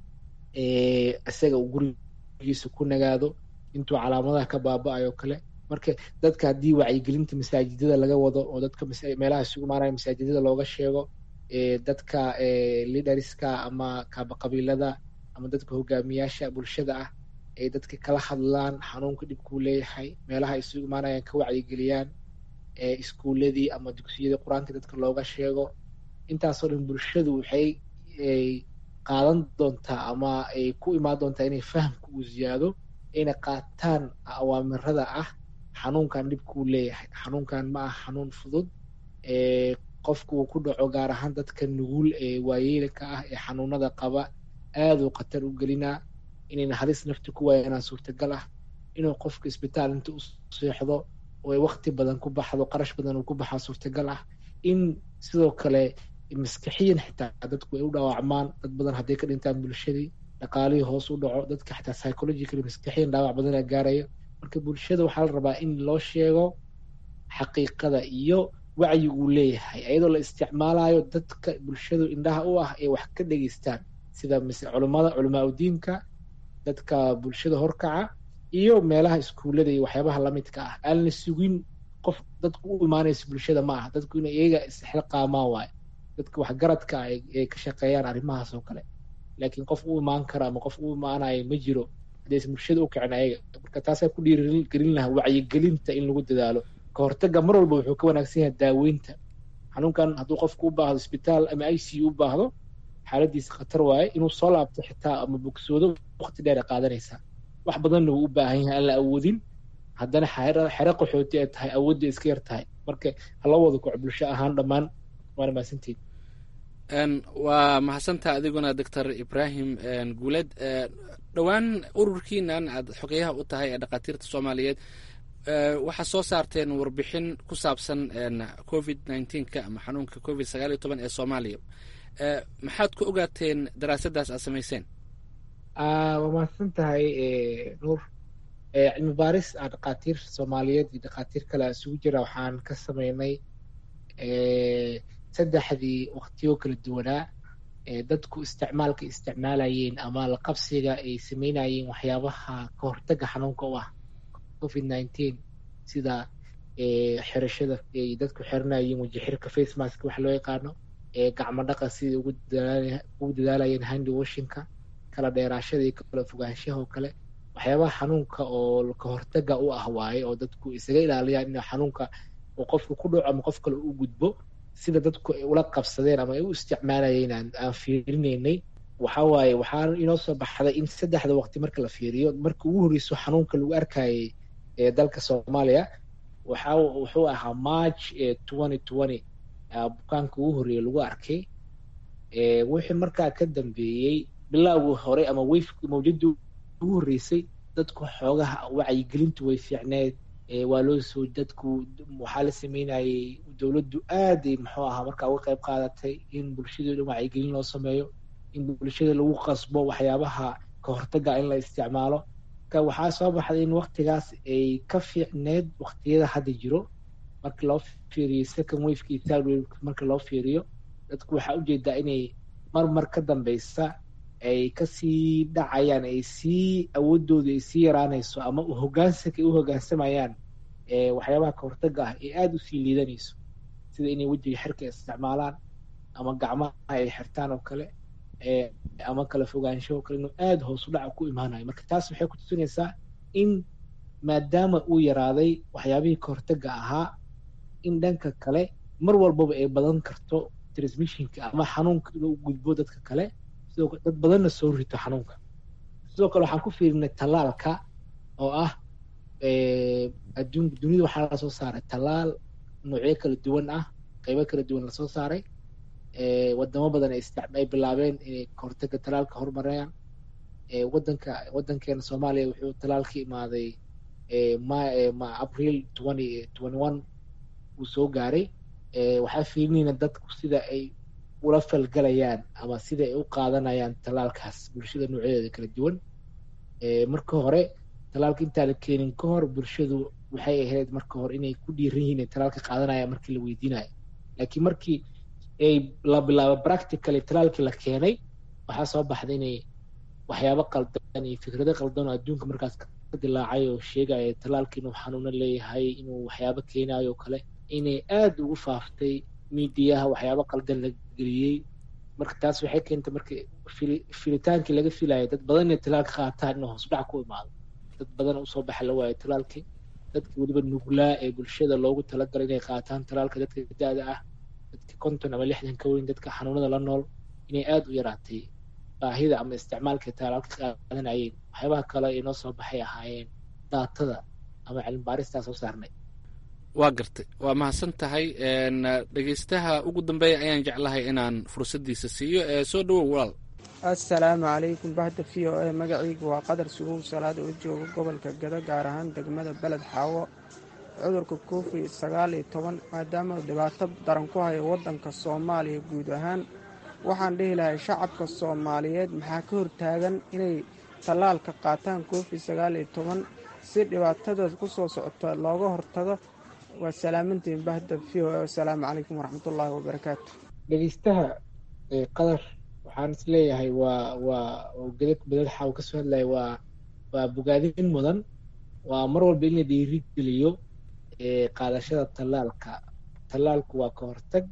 isaga uu gurigiisa ku nagaado intuu calaamadaha ka baaba-ayo kale marka dadka haddii wacyigelinta masaajidada laga wado oo dadka meelaha isugu imaanaya masaajidada looga sheego dadka liderska ama kaabaqabiilada ama dadka hogaamiyaasha bulshada ah ay dadka kala hadlaan xanuunka dhibkuu leeyahay meelaha isugu imaanayaan ka wacyigeliyaan iskuuladii ama dugsiyadii qur-aanka dadka looga sheego intaasoo dhan bulshadu waxay qaadan doontaa ama ay ku imaan doontaa inay fahamka uu ziyaado ayna qaataan awaamirada ah xanuunkan dhibkuu leeyahay xanuunkan ma ah xanuun fudud qofka uu ku dhaco gaar ahaan dadka nugul ee waayeelka ah ee xanuunada qaba aaduu khatar u gelinaa inayna halis nafti ku waayanaa suurtagal ah inuu qofka isbitaal inta u seexdo oo ay wakti badan ku baxdo qarash badan uu ku baxaa suurtagal ah in sidoo kale maskaxiyan xitaa dadku ay u dhaawacmaan dad badan hadday ka dhintaan bulshadii dhaqaalihii hoos u dhaco dadka xitaa psychological maskaxiyan dhaawac badana gaarayo marka bulshada waxaa la rabaa in loo sheego xaqiiqada iyo wacyi uu leeyahay iyadoo la isticmaalayo dadka bulshadu indhaha u ah ay wax ka dhegeystaan sida culimada culamaa udiinka dadka bulshada horkaca iyo meelaha iskuullada iyo waxyaabaha lamidka ah aan la sugin qof dadku u imaanayso bulshada ma aha dadku in iyaga isxilqaamaan waayo dadka waxgaradka ay ka shaqeeyaan arrimahaas oo kale laakiin qof u imaan kara ama qof u imaanayo ma jiro haddaysan bulshada u kicin ayaga marka taasaa ku dhiirigelin lahaa wacyigelinta in lagu dadaalo ka hortaga mar walba wuxuu ka wanaagsan yahay daaweynta xanuunkan hadduu qofku u baahdo isbitaal ama i c u u baahdo xaaladiisa khatar waaye inuu soo laabto xitaa ama bogsoodo waqti dheer ay qaadanaysaa wax badanna wuu u baahan yahay aan la awoodin haddana xere qaxooti ay tahay awoodda iska yar tahay marka hala wada koc bulsho ahaan dhammaan waana mahadsantiid waa mahadsantaha adiguna doctor ibrahim guuled dhowaan ururkiinan aad xogeyaha u tahay ee dhakhaatiirta soomaaliyeed waxaa soo saarteen warbixin ku saabsan covid nneteen-ka ama xanuunka covid sagaal iyo toban ee soomaaliya maxaad ku ogaateen daraasaddaas aad samayseen waa mahadsan tahay nuur cilmi baaris a dhakhaatiir soomaaliyeed iyo dhakhaatiir kale isugu jira waxaan ka sameynay saddexdii waqtiyo kala duwanaa dadku isticmaalka isticmaalayeen ama la qabsiga ay sameynayeen waxyaabaha ka hortaga xanuunka u ah covid nineteen sida xirashada ay dadku xiranayeen wajixirka face mask wax loo yaqaano gacmo dhaqa sidai ugu dadaalayeen handi washinka kala dheeraashada iyo kala fogaanshaha oo kale waxyaabaha xanuunka oo ka hortaga u ah waaye oo dadku isaga ilaaliyaan in xanuunka uu qofka ku dhaco ama qof kale u gudbo sida dadku ay ula qabsadeen ama ay u isticmaalayeen aan fiirinaynay waxa waaye waxaa inoo soo baxday in saddexda waqti marka la fiiriyo marka ugu horreyso xanuunka lagu arkayay ee dalka soomaaliya waxa wuxuu ahaa march twenty twenty bukaanka ugu horreeya lagu arkay wixii markaa ka dambeeyey bilaawgii hore ama weyfki mawjadii ugu horreysay dadku xoogaha wacyigelintu way fiicneed waa loo soo dadku waxaa la sameynayay dowladdu aaday muxuu ahaa markaa uga qayb qaadatay in bulshada dhan wacyigelin loo sameeyo in bulshada lagu qasbo waxyaabaha ka hortaga in la isticmaalo marka waxaa soo baxday in waktigaas ay ka fiicneed waqtiyada hadda jiro marka loo fiiriyo second waveka iyo third waveka marka loo fiiriyo dadku waxaa ujeedaa inay mar mar ka dambeysa ay kasii dhacayaan ay sii awoodooda ay sii yaraanayso ama hogaansanka ay u hogaansamayaan waxyaabaha ka hortaga ah ee aada usii liidanayso sida inay wejiga xirka isticmaalaan ama gacmaha ay xirtaan oo kale ama kala fogaansho oo kale inuu aada hoos u dhaca ku imaanayo marka taas waxay ku tusinaysaa in maadaama uu yaraaday waxyaabihii ka hortaga ahaa in dhanka kale mar walbaba ay badan karto transmissionka ama xanuunka inuu gudbo dadka kale sidoo dad badanna soo rito xanuunka sidoo kale waxaan ku fiirinay tallaalka oo ah adduun dunida waxaa lasoo saaray tallaal noocyo kala duwan ah qeybo kala duwan lasoo saaray wadamo badan ay bilaabeen inay kahortaga tallaalka horumarayaan wadanka wadankeena soomaaliya wuxuu tallaal ka imaaday ma april twenty twenty one uu soo gaaray waxaa fiirinayna dadku sida ay ula falgalayaan ama sida ay u qaadanayaan tallaalkaas bulshada noocyadeeda kala duwan marka hore tallaalka intaan la keenin ka hor bulshadu waxay ahayd marka hore inay ku dhiiran yihiin in tallaalka qaadanaya markii la weydiinayo laakiin markii ay la bilaabo practically tallaalkii la keenay waxaa soo baxday inay waxyaabo qaldan iyo fikrado qaldan oo adduunka markaas ka dilaacay oo sheegaya tallaalka inuu xanuuno leeyahay inuu waxyaabo keenayo oo kale inay aada ugu faaftay miidiyaha waxyaabo qaldan la geliyey marka taas waxay keentay marka filitaankii laga filayo dad badan inay tallaalka qaataan inuu hoos dhac ku imaado dad badan usoo baxa la waayo tallaalkii dadka weliba nuglaa ee bulshada loogu talagalay inay qaataan tallaalka dadka da-da ah dadka konton ama lixdan ka weyn dadka xanuunada la nool inay aada u yaraatay baahida ama isticmaalka tallaalka qaadanayeen waxyaabaha kale ee noo soo baxay ahaayeen daatada ama cilmibaaristaa soo saarnay waa gartay waa mahadsan tahay dhegeystaha ugu dambeeya ayaan jeclahay inaan fursaddiisa siiyo ee soo dhowow walaal assalaamu calaykum bahda v o e magacaygu waa qadar suguw salaad oo jooga gobolka gado gaar ahaan degmada beled xaawo cudurka covid sagaal iyo toban maadaama dhibaato daran ku hayo waddanka soomaaliya guud ahaan waxaan dhihi lahay shacabka soomaaliyeed maxaa ka hortaagan inay tallaalka qaataan covid sagaal iyo toban si dhibaatadaas ku soo socota looga hortago waa salaamantiin bahda v o e assalaamu calaykum waraxmatullaahi wabarakaatu dhegeystaha qadar waxaan is leeyahay waa waa gadad badadxa uu kasoo hadlaya waa waa bogaadin mudan waa mar walba in la dhiiri geliyo qaadashada tallaalka tallaalku waa ka hortag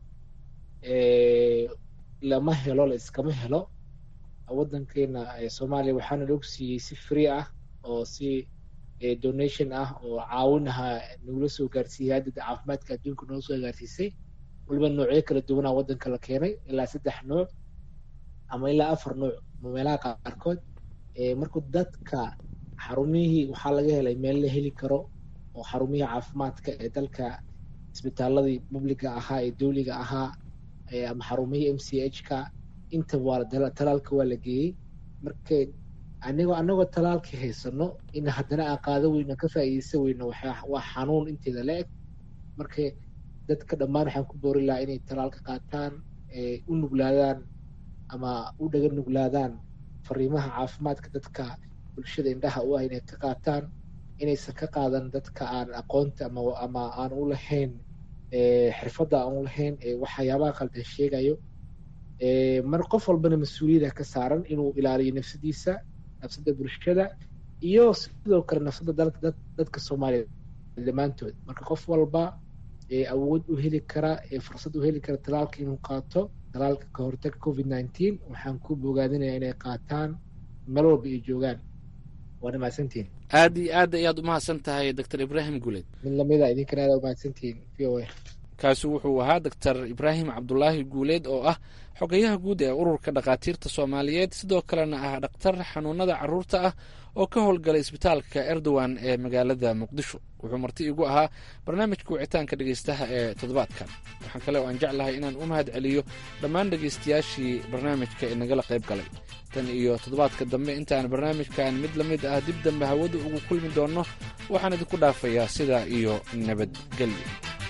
lama helo la iskama helo waddankeena soomaaliya waxaana la ogsiiyey si free ah oo si donation ah oo caawinaha nagula soo gaarsiiyey haddada caafimaadka adduunka noo soo gaarsiisay waliba noocyo kala duwanaa waddanka la keenay ilaa saddex nooc ama ilaa afar nooc meelaha qaarkood marka dadka xarumihii waxaa laga helay meel la heli karo oo xarumihii caafimaadka ee dalka isbitaaladii publiga ahaa ee dowliga ahaa ama xarumihii m c h ka intaba waa talaalka waa la geeyey marka anigoo anagoo talaalka haysano in haddana aan qaado weyno ka faa'iideysan weyno waa xanuun inteeda la eg marka dadka dhammaan waxaan ku boori lahaa inay talaalka qaataan u nuglaadaan ama u dhaga nuglaadaan fariimaha caafimaadka dadka bulshada indhaha u ah inay ka qaataan inaysan ka qaadan dadka aan aqoonta ama ama aan u lahayn xirfadda aan u lahayn waxyaabaha qaldan sheegayo mar qof walbana mas-uuliyada ka saaran inuu ilaaliyo nafsadiisa nafsada bulshada iyo sidoo kale nafsada dadka soomaaliya dhammaantood marka qof walba awood u heli kara fursad u heli kara talaalka inuu qaato talaalka ka hortaga covid nineteen waxaan ku bogaadinaya inay qaataan meel walba ay joogaan waana mahadsantihin aad iyo aad ayaad umahadsan tahay doctor ibraahim guleed mid lamida idinkana aad umahadsantihin v o a kaasi wuxuu ahaa doctor ibraahim cabdulaahi guuleed oo ah xogayaha guud ee ururka dhakhaatiirta soomaaliyeed sidoo kalena ah dhakhtar xanuunada caruurta ah oo ka howlgalay isbitaalka erdogan ee magaalada muqdisho wuxuu marti igu ahaa barnaamijka wicitaanka dhegeystaha ee toddobaadkan waxaan kale oo aan jeclahay inaan u mahad celiyo dhammaan dhegeystayaashii barnaamijka ee nagala qayb galay tan iyo toddobaadka dambe intaan barnaamijkan mid la mid ah dib dambe hawada ugu kulmi doonno waxaan idinku dhaafayaa sidaa iyo nabadgelyo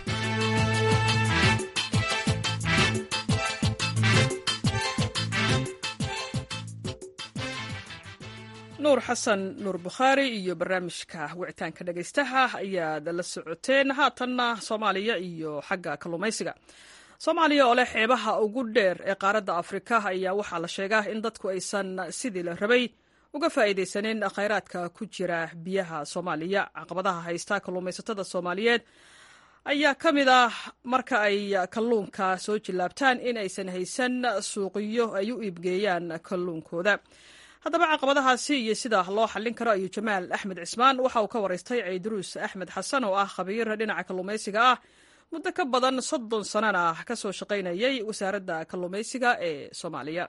nuur xasan nuur bukhaari iyo barnaamijka wicitaanka dhegaystaha ayaad la socoteen haatanna soomaaliya iyo xagga kalluumaysiga soomaaliya oo leh xeebaha ugu dheer ee qaaradda afrika ayaa waxaa la sheegaa in dadku aysan sidii la rabay uga faa'iidaysanin khayraadka ku jira biyaha soomaaliya caqabadaha haysta kalluumaysatada soomaaliyeed ayaa ka mid ah marka ay kalluunka soo jillaabtaan in aysan haysan suuqiyo ay u iibgeeyaan kalluunkooda haddaba caqabadahaasi iyo sida loo xallin karo ayuu jamaal axmed cismaan waxa uu ka waraystay ceyduruus axmed xasan oo ah khabiir dhinaca kalluumaysiga ah muddo ka badan soddon sanana ka soo shaqaynayay wasaaradda kalluumaysiga ee soomaaliya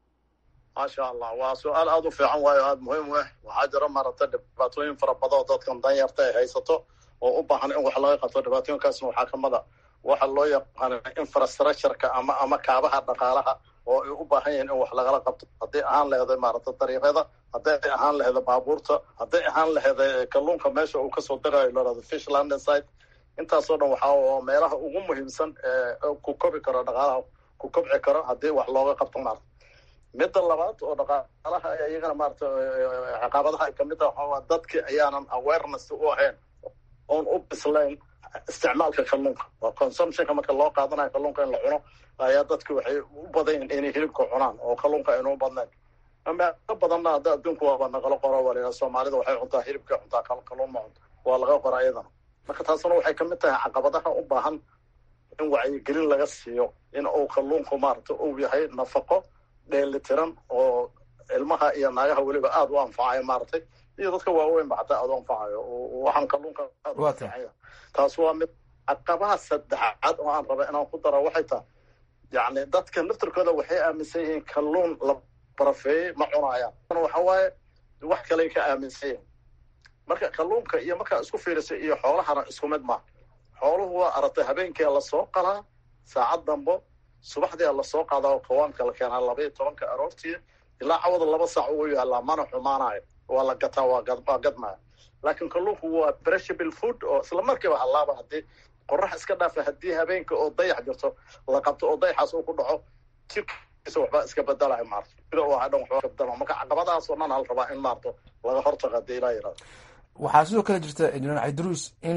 maasha allah waa su-aal aada u fiican waayo aada muhiim u ah waxaa jira maaragtay dhibaatooyin fara badan oo dadkan danyarta ay haysato oo u baahan in wax laga qabto dhibaatooyinkaasna waxaa kamid a waxa loo yaqaana infrastructureka ama ama kaabaha dhaqaalaha oo ay u baahan yihiin in wax lagala qabto hadday ahaan laheda maaragtay dariiqyada hadday ahaan laheda baabuurta hadday ahaan laheda kalluunka meesha uu kasoo dagayo lorado fish landing site intaasoo dhan waxaa meelaha ugu muhiimsan ee ku kobi karo dhaqaalaha ku kobci karo haddii wax looga qabto maarata midda labaad oo dhaqaalaha iyagana maarata caqabadaha ay kamid taha waxaa dadki ayaanan awareness u ahayn oon u bislayn isticmaalka kalluunka waa consumptionka marka loo qaadanayo kalluunka in la cuno ayaa dadki waxay u badan yihin inay hilibka cunaan oo kalluunka aynu u badnayn meelo badanna hadda adduunku waaba naqalo qoro waa soomaalida waxay cuntaa hilibka cuntaa kalluun ma cunto waa laga qora iyadana marka taasna waxay kamid tahay caqabadaha u baahan in wacyigelin laga siiyo in uu kalluunku maarata uu yahay nafaqo dheelitiran oo ilmaha iyo naagaha weliba aada u anfacayo maaragtay iyo dadka waaweynba xataa aada u anfacayo waxaan kalluunka aada u anfacaya taas waa mid caqabaha saddexaad oo aan raba inaan ku daro waxay tahay yacni dadka naftirkooda waxay aaminsan yihiin kalluun la barafeeyey ma cunayaan waxa waaye wax kaley ka aaminsan yihiin marka kalluunka iyo markaa isku fiirisa iyo xoolahana isku mid maaha xooluhu waa aragtay habeenkia lasoo qalaa saacad dambo subaxdia lasoo qaadaa oo kawaanka la keenaa laba iyo tobanka aroortii ilaa cawada laba saac ugu yaalaa mana xumaanayo waa la gataa waa gadmaya laakiin kalluunku waa breshable food oo isla markiiba hallaaba haddii qorax iska dhaafa haddii habeenka oo dayax jirto la qabto oo dayaxaas uu ku dhaco jirkiisa waxbaa iska bedelayo maarta sida uu ahaa dhan waxbaa iska bedela marka caqabadahaasoo dhan hal rabaa in maarto laga hortago haddii ilaa yirahdo waxaa sidoo kale jirta injineer cabdiruus in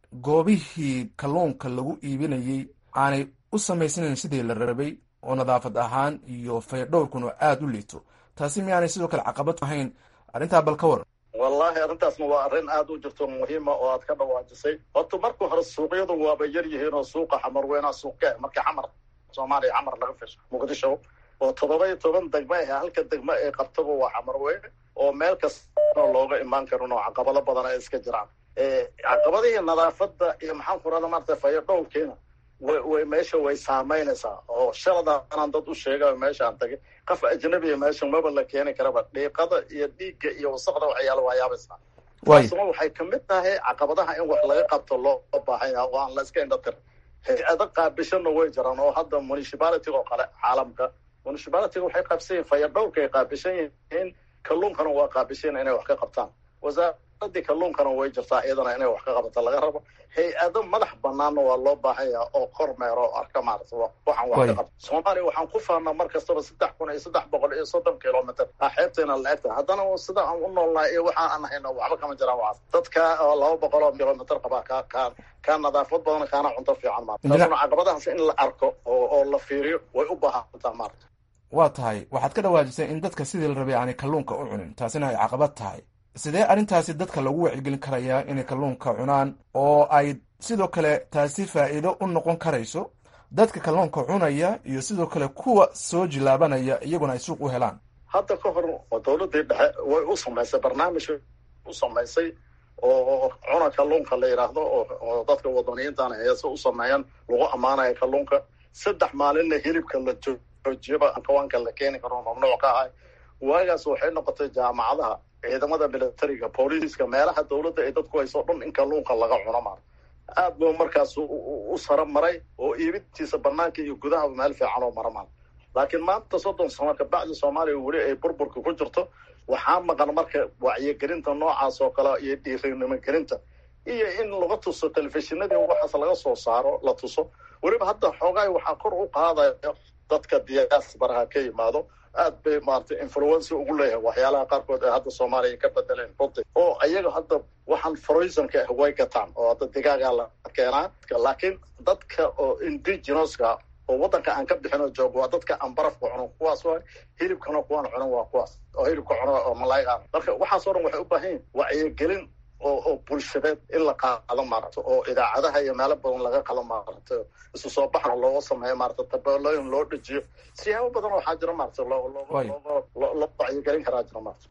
goobihii kalluunka lagu iibinayey aanay u samaysnayn sidii la rabay oo nadaafad ahaan iyo faydhowrkuna aada u liito taasi miyaanay sidoo kale caqabad ahayn arrintaa bal ka waran wallaahi arrintaasna waa arrin aada u jirto muhiima oo aad ka dhawaajisay horta marka hore suuqyadu waaba yar yihiin oo suuqa xamar weynaa suuqe marka xamar soomaaliya xamar laga fisho muqdisho oo toddoba iyo toban degmo ah halka degmo ay qabtaba waa xamar weyne oo meel kasta looga imaan karin oo caqabado badan ay iska jiraan caqabadihii nadaafadda iyo maxaan ku rahda maarata fayo dhowrkiina way way meesha way saameynaysaa oo shaladaanaan dad u sheegayo meeshaan tagay qof ajnabiya meesha maba la keeni karaba dhiiqada iyo dhiigga iyo wasaqda waxyaala waa yaabaysaa taasuna waxay kamid tahay caqabadaha in wax laga qabto loo baahan yaha oo aan la iska indha tirin hay-ado qaabishana way jiraan oo hadda municipality oo kale caalamka municipality waxay qaabsan yihin faya dhowrka ay qaabishan yihiin kalluunkana waa qaabishan inay wax ka qabtaan wasaaradii kalluunkana way jirtaa iyadana inay wax ka qabato laga rabo hay-ado madax banaanna waa loo baahan yaha oo kormeero oo arka maarata waxaan wax ka qabto soomaaliya waxaan ku faanaa mar kastaba saddex kun iyo saddex boqol iyo soddon kilomitr a xeebtayna la egtahay haddana sida aan u noolnahay iyo waxaan aan hayno waxba kama jiraan waxaas dadka oo laba boqol oo kilomitr qabaa ka ka ka nadaafad badan kaana cunto fiican maarata taasuna caqabadahaas in la arko oo oo la fiiriyo way u baahantaa maarata waa tahay waxaad ka dhawaajisay in dadka sidii la rabay aanay kalluunka u cunin taasina ay caqabad tahay sidee arrintaasi dadka lagu wacyigelin karayaa inay kalluunka cunaan oo ay sidoo kale taasi faa'iido u noqon karayso dadka kalluunka cunaya iyo sidoo kale kuwa soo jilaabanaya iyaguna ay suuq u helaan hadda ka hor oo dawladdii dhexe way u samaysay barnaamij u samaysay oo cuna kalluunka la yidhaahdo oo dadka wadaniyiintaana heese u sameeyaan lagu ammaanaya kalluunka saddex maalinna hilibka la joojiyaba kawaanka la keeni karo mamnuuc ka ahay waagaas waxay noqotay jaamacadaha ciidamada militariga booliiska meelaha dawladda ay dadku hayso dhan in kalluunka laga cuno maar aad buu markaas u sara maray oo iibintiisa banaanka iyo gudahaba meel fiican oo mara maar laakiin maanta soddon sano kabacdi soomaaliya weli ay burburka ku jirto waxaa maqan marka wacyigelinta noocaas oo kale iyo dhiirinimogelinta iyo in laga tuso telefishinadii waxaas laga soo saaro la tuso weliba hadda xoogaay waxaa kor u qaadaya dadka diyaasbaraha ka yimaado aad bay maarata influency ugu leeyahay waxyaalaha qaarkood ee hadda soomaaliya ka bedeleen runti oo ayaga hadda waxaan froisonka ah way gataan oo hadda digaagaa la keenaa laakiin dadka oo indigenoska oo waddanka aan ka bixin oo joogo waa dadka aan barafka cuno kuwaas waa hilibkana kuwaan cunan waa kuwaas oo hilibka cuno oo malaayiga marka waxaasoo dhan waxay u baahan yihin wacyigelin oo oo bulshadeed in la qaado maarata oo idaacadaha iyo meelo badan laga qalo maarata isu soo baxna looga sameeyo maarata tabeelooyin loo dhejiyo siyaabo badan waxaa jira maarata loo wacyigelin karaa jira maarata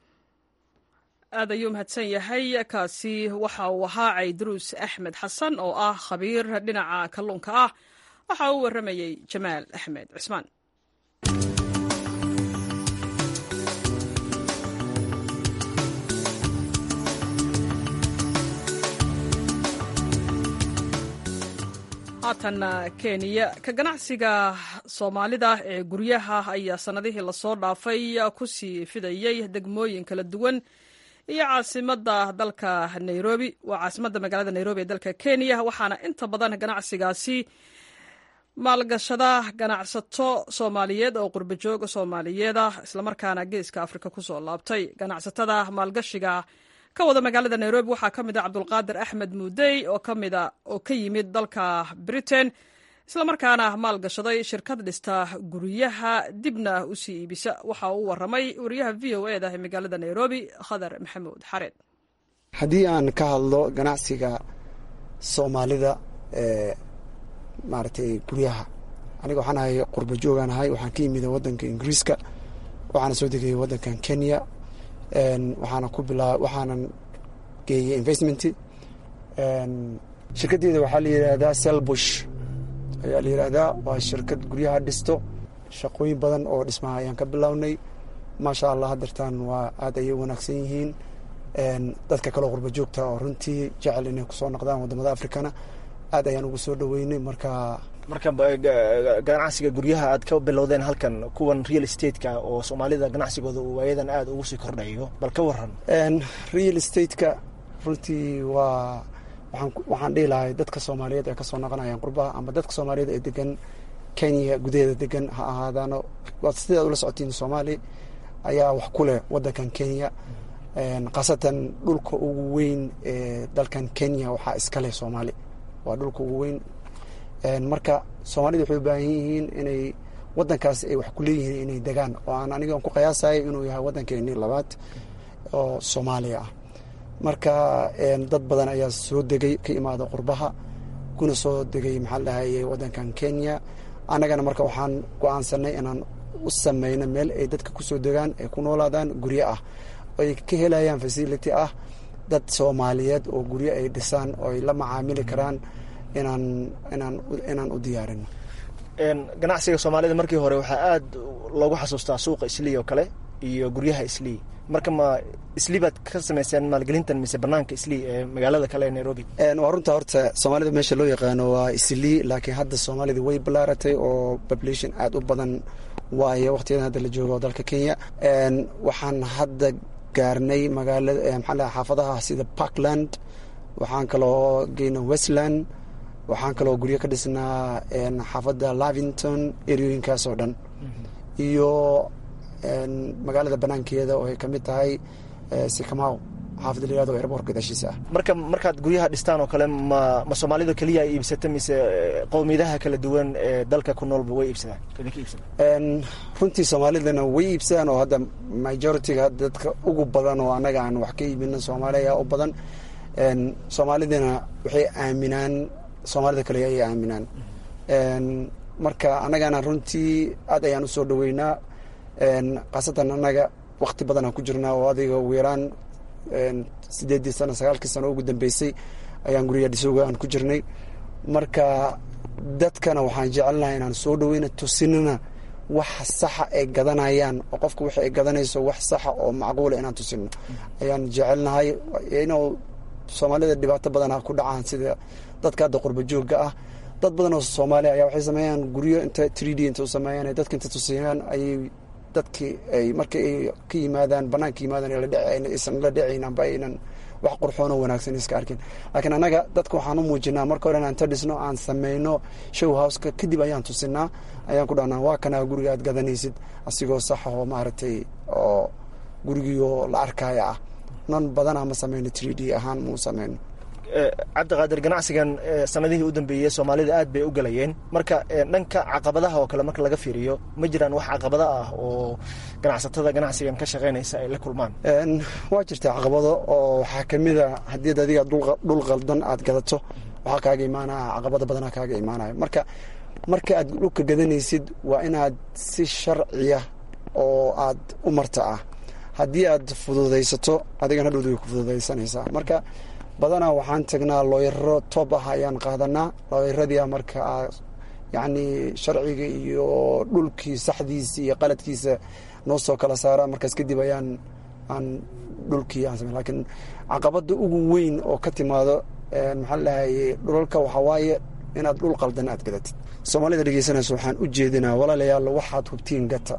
aad ayuu mahadsan yahay kaasi waxa uu ahaa caydaruus axmed xasan oo ah khabiir dhinaca kalluunka ah waxa uu warramayey jamaal axmed cismaan haatan kenya ka ganacsiga soomaalida ee guryaha ayaa sannadihii lasoo dhaafay ku sii fidayey degmooyin kala duwan iyo caasimada dalka nairobi waa caasimadda magaalada nairobi ee dalka kenya waxaana inta badan ganacsigaasi maalgashada ganacsato soomaaliyeed oo qurbajoog soomaaliyeed ah islamarkaana geeska afrika kusoo laabtay ganacsatada maalgashiga ka wada magaalada nairobi waxaa ka mid a cabdulqaadir axmed muudey oo kamida oo ka yimid dalka britain islamarkaana maalgashaday shirkad dhista guryaha dibna usii iibisa waxa uu waramay wariyaha v o e da ee magaalada nairobi khadar maxamuud xareed haddii aan ka hadlo ganacsiga soomaalida ee maaragtay guryaha aniga waxaan ahay qurba joogaan ahay waxaan ka yimid wadanka ingiriiska waxaana soo degayay wadankan kenya waxaana ku bilaa waxaanan geeyey investment shirkaddeeda waxaa la yidhaahdaa selbush ayaa la yidhaahdaa waa shirkad guryaha dhisto shaqooyin badan oo dhismaha ayaan ka bilownay maasha allah hadeertaan waa aad ayay wanaagsan yihiin dadka kaleo qurba joogta oo runtii jecel inay kusoo noqdaan wadamada africana aad ayaan ugu soo dhaweynay marka marka ganacsiga guryaha aad ka bilowdeen halkan kuwan real estate-ka oo soomaalida ganacsigooda uu waayadan aada ugu sii kordhayo bal ka waran real estate-ka runtii waa waxaan dhihi lahay dadka soomaaliyeed ee kasoo noqonayaan qurbaha ama dadka soomaaliyeed ee degan kenya gudaheeda degan ha ahaadaano sidaad ula socotiin soomaali ayaa wax ku leh wadankan kenya khaasatan dhulka ugu weyn ee dalkan kenya waxaa iska leh soomaali waa dhulka ugu weyn marka soomaalida waxay u baahan yihiin inay wadankaas ay wax ku leeyihiin inay degaan oo aan aniga ku qiyaasayo inuu yahay wadankeeni labaad oo soomaaliya ah marka dad badan ayaa soo degay ka imaada qurbaha kuna soo degay maxaa dhahaye waddankan kenya annagana marka waxaan go-aansanay inaan u sameyno meel ay dadka kusoo degaan ay ku noolaadaan guryo ah ay ka helayaan facility ah dad soomaaliyeed oo guryo ay dhisaan oo ay la macaamili karaan inaan inaan inaan u diyaarino ganacsiga soomaalida markii hore waxaa aada loogu xasuustaa suuqa islii oo kale iyo guryaha islii marka ma islii baad ka samayseen maalgelintan mise banaanka islii ee magaalada kale ee nairobi waa runta horta soomaalida meesha loo yaqaano waa islii laakiin hadda soomaalida way balaaratay oo population aada u badan waayo waqtiyadan hadda la joogo dalka kenya waxaan hadda gaarnay magaalada maxaa laha xaafadaha sida parkland waxaan kaloo geyna westland waxaan kaloo guryo ka dhisnaa xaafadda lavington eriyooyinkaas oo dhan iyo magaalada banaankeeda oo ay ka mid tahay sikamaw xaafadda la yirahdo airbortka dashiisa ah marka markaad guryaha dhistaan oo kale ma ma soomaalida keliya ay iibsata mise qowmiyadaha kala duwan ee dalka ku noolba way iibsadaan idinka iibsadaan runtii soomaalidana way iibsadaan oo hadda majority-ga dadka ugu badan oo annaga aan wax ka iibino soomaaliya u badan soomaalidana waxay aaminaan soomaalida kale ayay aaminaan marka annagana runtii aad ayaan usoo dhaweynaa khaasatan annaga wakti badan aan ku jirnaa oo adiga ugu yaraan sideedii sano sagaalkii sano ugu dambeysay ayaan guryaha dhisooga aan ku jirnay marka dadkana waxaan jecelnahay inaan soo dhaweyna tusinana wax saxa ay gadanayaan oo qofka wixi ay gadanayso wax saxa oo macquula inaan tusino ayaan jecelnahay inuu soomaalida dhibaato badana ku dhacaan sida dadka hadda qurba joogga ah dad badan oo soomaaliya ayaa waxay sameeyaan guryo inta three d inta u sameeyaan ay dadka inta tusiyaan ayay dadkii ay markii ay ka yimaadaan banaanka yimaadaan aysan la dhacayn amba aynan wax qurxoon oo wanaagsan iska arkin laakiin annaga dadka waxaan u muujinaa marka hore inaan ta dhisno aan sameyno show houseka kadib ayaan tusinaa ayaan ku dhahnaa waa kanaa guriga aad gadanaysid asigoo saxa oo maaragtay oo gurigiioo la arkaya ah nan badanaa ma sameyno three d ahaan mau sameyno cabdiqaadir ganacsigan sanadihii u dambeeyey soomaalida aad bay u galayeen marka dhanka caqabadaha oo kale marka laga fiiriyo ma jiraan wax caqabado ah oo ganacsatada ganacsigan ka shaqeynaysa ay la kulmaan waa jirta caqabado oo waxaa kamida haddii adiga dhul qaldan aad gadato waxaa kaaga imaanaya caqabado badanaa kaaga imaanaya marka marka aad dhulka gadanaysid waa inaad si sharciya oo aad u marta ah haddii aad fududaysato adigana hadhowd way ku fududaysanaysaa marka badanaa waxaan tagnaa looyaro toob ah ayaan qaadanaa looyaradia marka yacni sharciga iyo dhulkii saxdiisa iyo qaladkiisa noo soo kala saara markaas kadib ayaan aan dhulkii aan samey lakiin caqabada ugu weyn oo ka timaado maxaa lahaye dhulalka waxaa waaye inaad dhul qaldan aad gadatid soomaalida dhegeysanaysa waxaan u jeedinaa walaalayaal waxaad hubtiin gata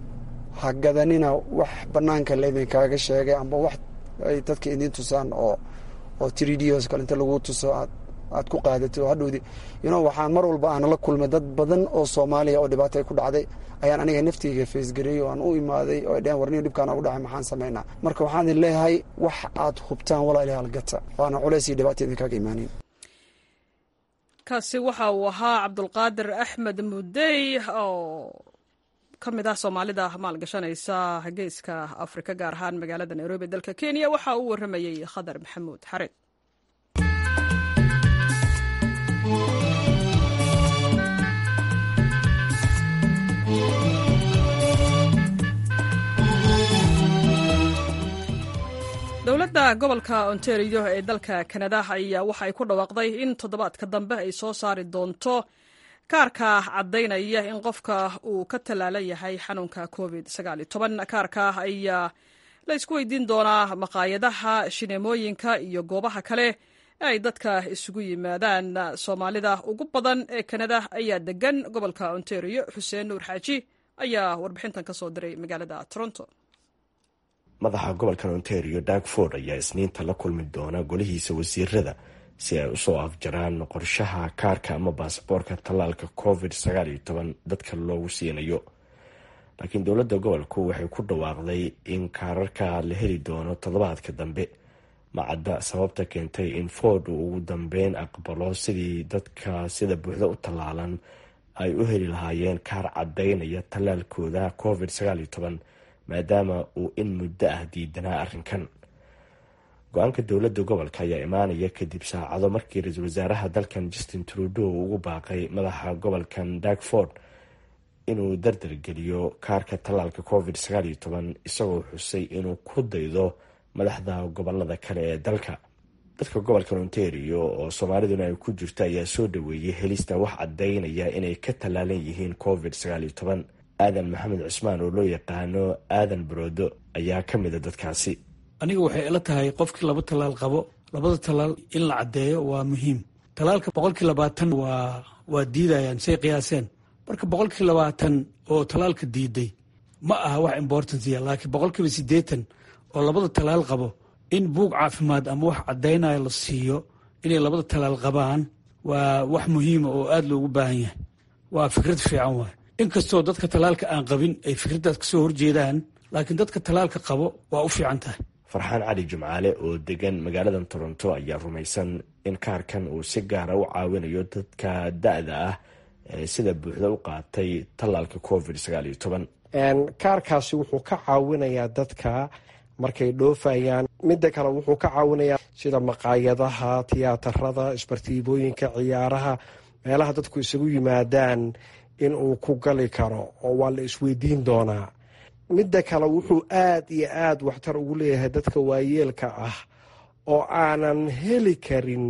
ha gadanina wax banaanka laydinkaaga sheegay amba wax ay dadka idiin tusaan oo oo trdos kale inta lagu tuso aad aad ku qaadatay oo hadhowdi you know waxaan mar walba aan la kulmay dad badan oo soomaaliya oo dhibaato ay ku dhacday ayaan aniga nafteyga faysgareeyey oo aan u imaaday oo ay dheheen warniyo dhibkaan ugu dhacay maxaan samaynaa marka waxaan idin leeyahay wax aad hubtaan walaalayaal gata waana culays iyo dhibaato idinkaaga imaanin kaasi waxa uu ahaa cabdulqaadir axmed mudey oo ka mid ah soomaalida maalgashanaysa geeska afrika gaar ahaan magaalada nairobi dalka kenya waxa uu waramayey khadar maxamuud xareed dowladda gobolka ontario ee dalka kanada ayaa waxa ay ku dhawaaqday in toddobaadka dambe ay soo saari doonto kaarka caddaynaya in qofka uu ka tallaalan yahay xanuunka covid kaarka ayaa la isku weydiin doonaa maqaayadaha shineemooyinka iyo goobaha kale ee ay dadka isugu yimaadaan soomaalida ugu badan ee kanada ayaa degan gobolka ontario xuseen nuur xaaji ayaa warbixintan ka soo diray magaalada toronto madaxa gobolkan ontario dagford ayaa isniinta la kulmi doona golihiisa wasiirada si ay usoo afjaraan qorshaha kaarka ama baasaboorka tallaalka covid dadka loogu siinayo laakiin dowladda gobolku waxay ku dhawaaqday in kaararka la heli doono toddobaadka dambe macadda sababta keentay in ford uu ugu dambeyn aqbalo sidii dadka sida buuxda u tallaalan ay u heli lahaayeen kaar caddaynaya tallaalkooda covid maadaama uu in muddo ah diidanaa arrinkan go-aanka dowladda gobolka ayaa imaanaya kadib saacado markii ra-iisul wasaaraha dalkan justin trudeau uu ugu baaqay madaxa gobolkan darkford inuu dardargeliyo kaarka tallaalka covid sagaal iyo toban isagoo xusay inuu ku daydo madaxda gobolada kale ee dalka dadka gobolka ontario oo soomaaliduna ay ku jirto ayaa soo dhaweeyey helista wax caddaynaya inay ka tallaalan yihiin covid sagaal iyo toban aadan maxamed cusmaan oo loo yaqaano aadan baroodo ayaa ka mida dadkaasi aniga waxay ila tahay qofkii laba tallaal qabo labada tallaal in la caddeeyo waa muhiim tallaalka boqolkii labaatan waa waa diidayaan say qiyaaseen marka boqolkii labaatan oo tallaalka diiday ma aha wax importancia laakiin boqolkiiba siddeetan oo labada tallaal qabo in buug caafimaad ama wax caddaynaya la siiyo inay labada tallaal qabaan waa wax muhiima oo aada loogu baahan yahay waa fikrad fiican waay inkastoo dadka tallaalka aan qabin ay fikraddaas kasoo horjeedaan laakiin dadka tallaalka qabo waa u fiican tahay farxaan cali jimcaale oo degan magaaladan toronto ayaa rumaysan in kaarkan uu si gaara u caawinayo dadka da-da ah ee sida buuxda u qaatay tallaalka covid sagaal iyo toban kaarkaasi wuxuu ka caawinayaa dadka markay dhoofayaan midda kale wuxuu ka caawinayaa sida maqaayadaha tiyaatarada isbartiibooyinka ciyaaraha meelaha dadku isugu yimaadaan in uu ku gali karo oo waa la isweydiin doonaa midda kale wuxuu aad iyo aad waxtar ugu leeyahay dadka waayeelka ah oo aanan heli karin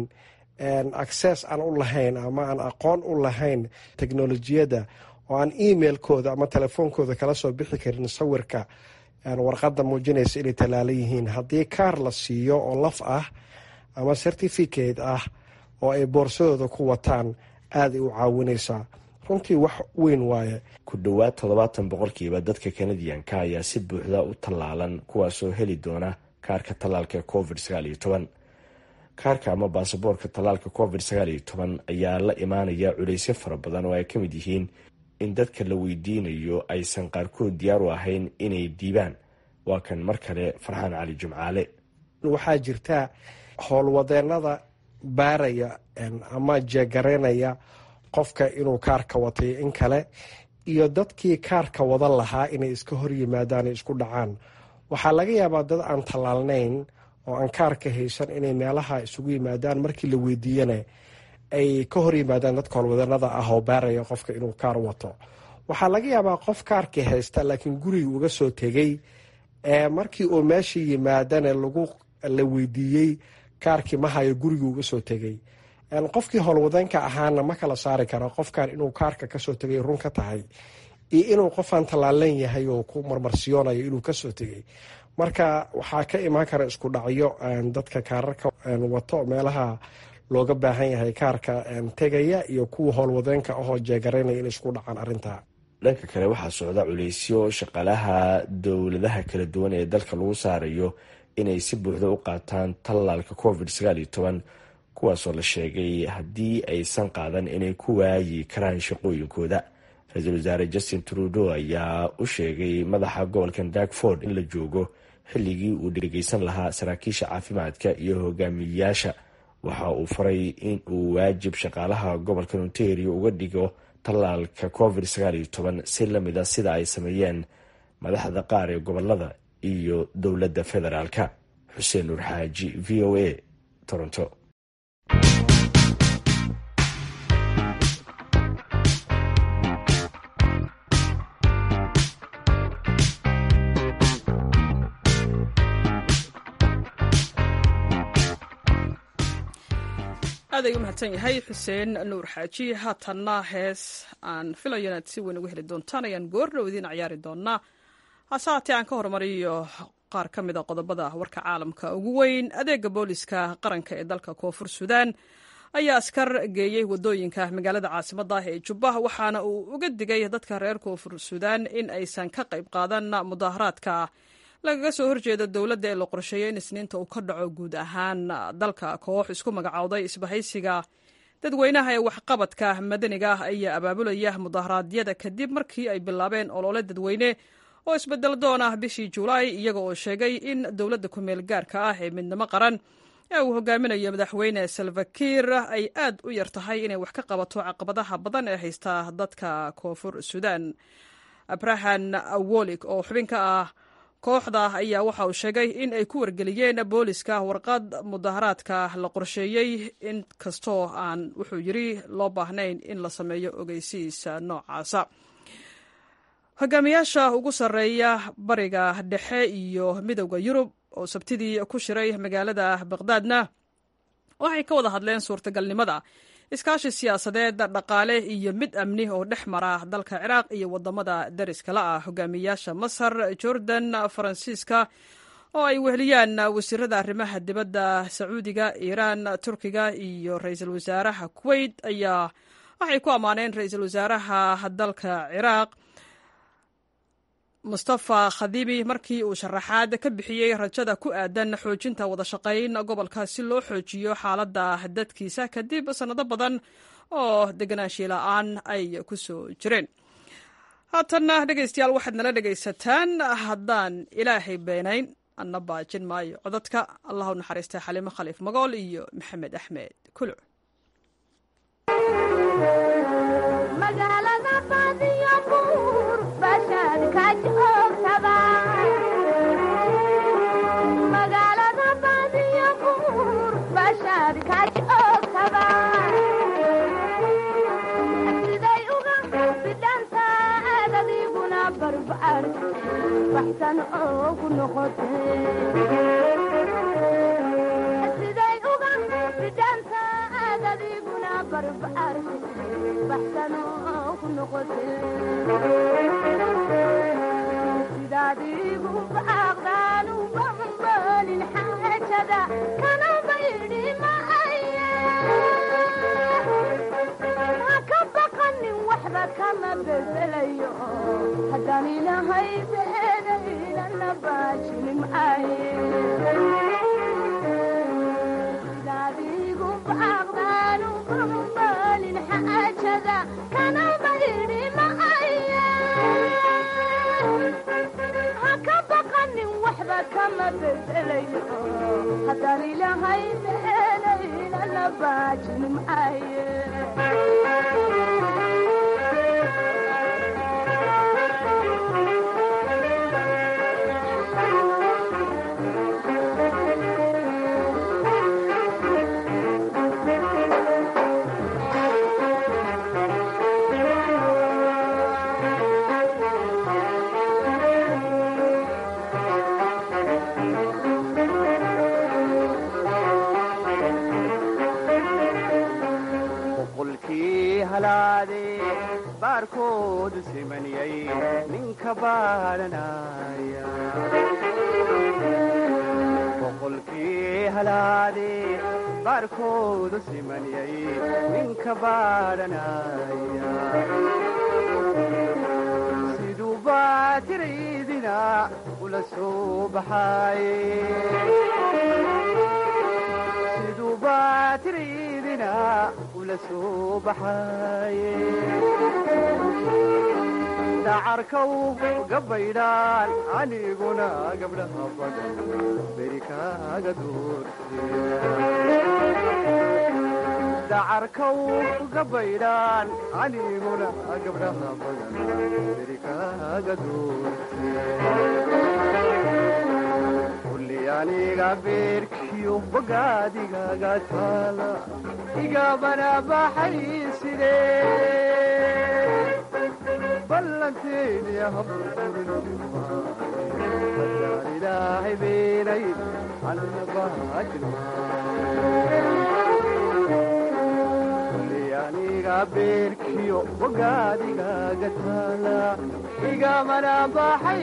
access aan u lahayn ama aan aqoon u lahayn teknolojiyadda oo aan emailkooda ama telefoonkooda kala soo bixi karin sawirka warqadda muujinaysa inay tallaalan yihiin haddii kaar la siiyo oo laf ah ama certificate ah oo ay boorsadooda ku wataan aaday u caawinaysaa runtii wax weyn waaye ku dhowaad toddobaatan boqolkiiba dadka kanadiyanka ayaa si buuxda u tallaalan kuwaasoo heli doona kaarka tallaalka covid sagaal iyo toban kaarka ama baasaboorka tallaalka covid sagaal iyo toban ayaa la imaanaya culaysyo fara badan oo ay ka mid yihiin in dadka la weydiinayo aysan qaarkood diyaar u ahayn inay diibaan waa kan mar kale farxaan cali jimcaale waxaa jirta howlwadeenada baaraya ama jeegaraynaya qofka inuu kaarka watay in kale iyo dadkii kaarka wadan lahaa inay iska hor yimaadaan isku dhacaan waxaa laga yaabaa dad aan tallaalnayn oo aan kaarka haysan inay meelaha isugu yimaadaan markii la weydiiyana ay ka hor yimaadaan dadka howlwadanada ah oo baaraya qofka inuu kaar wato waxaa laga yaabaa qof kaarkii haysta laakiin guriga uga soo tegey markii uu meesha yimaadana lagu la weydiiyey kaarkii mahayo guriga uga soo tegey qofkii howlwadanka ahaana ma kala saari karo qofkan inuu kaarka kasoo tegay run ka tahay iyo inuu qofaan tallaalan yahay oo ku marmarsiyoonayo inuu kasoo tegay marka waxaa ka imaan kara isku dhacyo dadka kaararka wato meelaha looga baahan yahay kaarka tegaya iyo kuwa howlwadeenka ahoo jeegaraynaya in isku dhacaan arinta dhanka kale waxaa socda culaysyo shaqaalaha dowladaha kala duwan ee dalka lagu saarayo inay si buuxda u qaataan tallaalka covid sagaal iyo toban kuwaasoo la sheegay haddii aysan qaadan inay ku waayi karaan shaqooyinkooda ra-iisul wasaare justin trudeau ayaa u sheegay madaxa gobolkan darkford in la joogo xilligii uu dhegeysan lahaa saraakiisha caafimaadka iyo hogaamiyeyaasha waxa uu faray in uu waajib shaqaalaha gobolka ontario uga dhigo tallaalka covid sagaal iyo toban si lamid a sida ay sameeyeen madaxda qaar ee gobolada iyo dowladda federaalka xuseen nuur xaaji v o a toronto aad ay u mahadsan yahay xuseen nuur xaaji haatanna hees aan filayo inaad si weyn uga heli doontaan ayaan goordhow idiin ciyaari doonaa hase haatee aan ka hormariyo qaar ka mida qodobada warka caalamka ugu weyn adeega booliska qaranka ee dalka koonfur suudaan ayaa askar geeyey wadooyinka magaalada caasimadda ah ee jubba waxaana uu uga digay dadka reer koonfur suudaan in aysan ka qayb qaadan mudaharaadka lagaga soo horjeeda dowladda ee la qorsheeyay in isniinta uu ka dhaco guud ahaan dalka koox isku magacowday isbahaysiga dadweynaha ee waxqabadka madaniga ah ayaa abaabulaya mudaharaadyada kadib markii ay bilaabeen olole dadweyne oo isbedel doon ah bishii julaay iyaga oo sheegay in dowladda ku-meel gaarka ah ee midnimo qaran ee uu hogaaminayo madaxweyne salvakiir ay aad u yar tahay inay wax ka qabato caqabadaha badan ee haysta dadka koonfur suudaan abrahan awolik oo xubin ka ah kooxda ayaa waxa uu sheegay in ay ku wargeliyeen booliska warqad mudaharaadka la qorsheeyey in kastoo aan wuxuu yidri loo baahnayn in la sameeyo ogeysiis noocaasa hogaamiyaasha ugu sarreeya bariga dhexe iyo midowda yurub oo sabtidii ku shiray magaalada baqdaadna waxay ka wada hadleen suurtagalnimada iskaashi siyaasadeed dhaqaale iyo mid amni oo dhex mara dalka ciraaq iyo wadamada dariskala ah hogaamiyaasha masar jordan faransiiska oo ay weheliyaan wasiirada arrimaha dibadda sacuudiga iiraan turkiga iyo ra-iisul wasaaraha kuwait ayaa waxay ku ammaaneen ra-iisul wasaaraha dalka ciraaq mustafa khadibi markii uu sharaxaad ka bixiyey rajada ku aadan xoojinta wadashaqayn gobolka si loo xoojiyo xaaladda dadkiisa kadib sannado badan oo deganaanshiye la-aan ay ku soo jireen haatanna dhegaystayaal waxaad nala dhegaysataan haddaan ilaahay beenayn anna baajin maayo codadka allah u naxariista xaliimo khaliif magool iyo maxamed axmed kuluc siday uga bidhanta aad adiguna barbaar baxsan oo ku noqote sidaad igu baaqdaan u bambalin xaajada kana baydhi maaye ha ka baqanin waxba kama bedelayo haddaan ilahay beenaynana baajinin maaye sidaad igu baaqdaan u bambalin xaajada kana baydhi maaye ha ka baqanin waxba kama bedelayo haddaan ilahay beenaynana baajinin maaye boqolkii halaade baarkoodu simaniyay ninka baadhanaya boqolkii halaade baarkoodu simaniyay ninka baadhanaya siduu baatiraydina ula soo baxaaye siduu baatiraydina ula soo baxaaye dacarkaw gabaydhaan aniguna gabdhaha badan beri kaaga doortedacarkaw gabaydhaan aniguna gabdhaha badan beri kaaga doorte kulli aniga beerkiyo bogaadigaga taala igabana baxay sidee ballanteeni haburburinadaan ilaahay beenay alla baajinkulli aniga beerkiyo bogaadigaga taala igamana baxay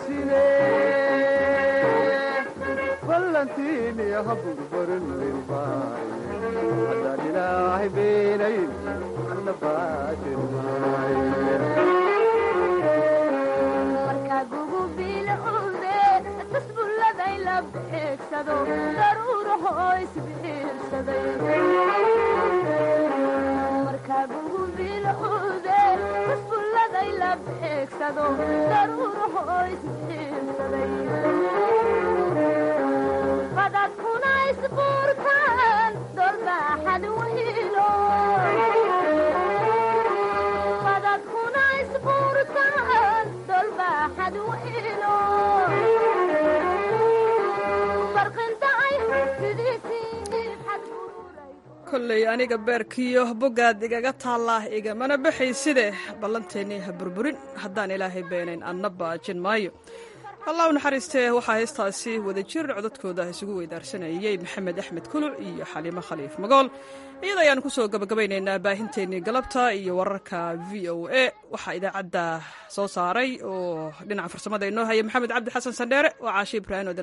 sidee ballantiini haburburin haddaan ilaahay beenayn alla baajin markagugu bilowde tasbulladay la beegsado daruurahoo isbiirsaday markagugu bilowde tasbulladay la beegsado daruurahoo isbiirsaday badadkuna isbuurtaan dolbaaxad waylo badadkuna isbuurtaan dolbaaxad waylo kolley aniga beerkiyo bogaad igaga taallaa igamana baxayside ballanteennii ha burburin haddaan ilaahay beenayn anna baajin maayo allah u naxariistee waxaa heestaasi wadajir codadkooda isugu weydaarsanayey maxamed axmed kuluc iyo xaliimo khaliif magool iyada ayaan kusoo gabagabaynaynaa baahinteennii galabta iyo wararka v o a waxaa idaacadda soo saaray oo dhinaca farsamada inoo haya maxamed cabdi xasan sandheere oo caashi ibraahim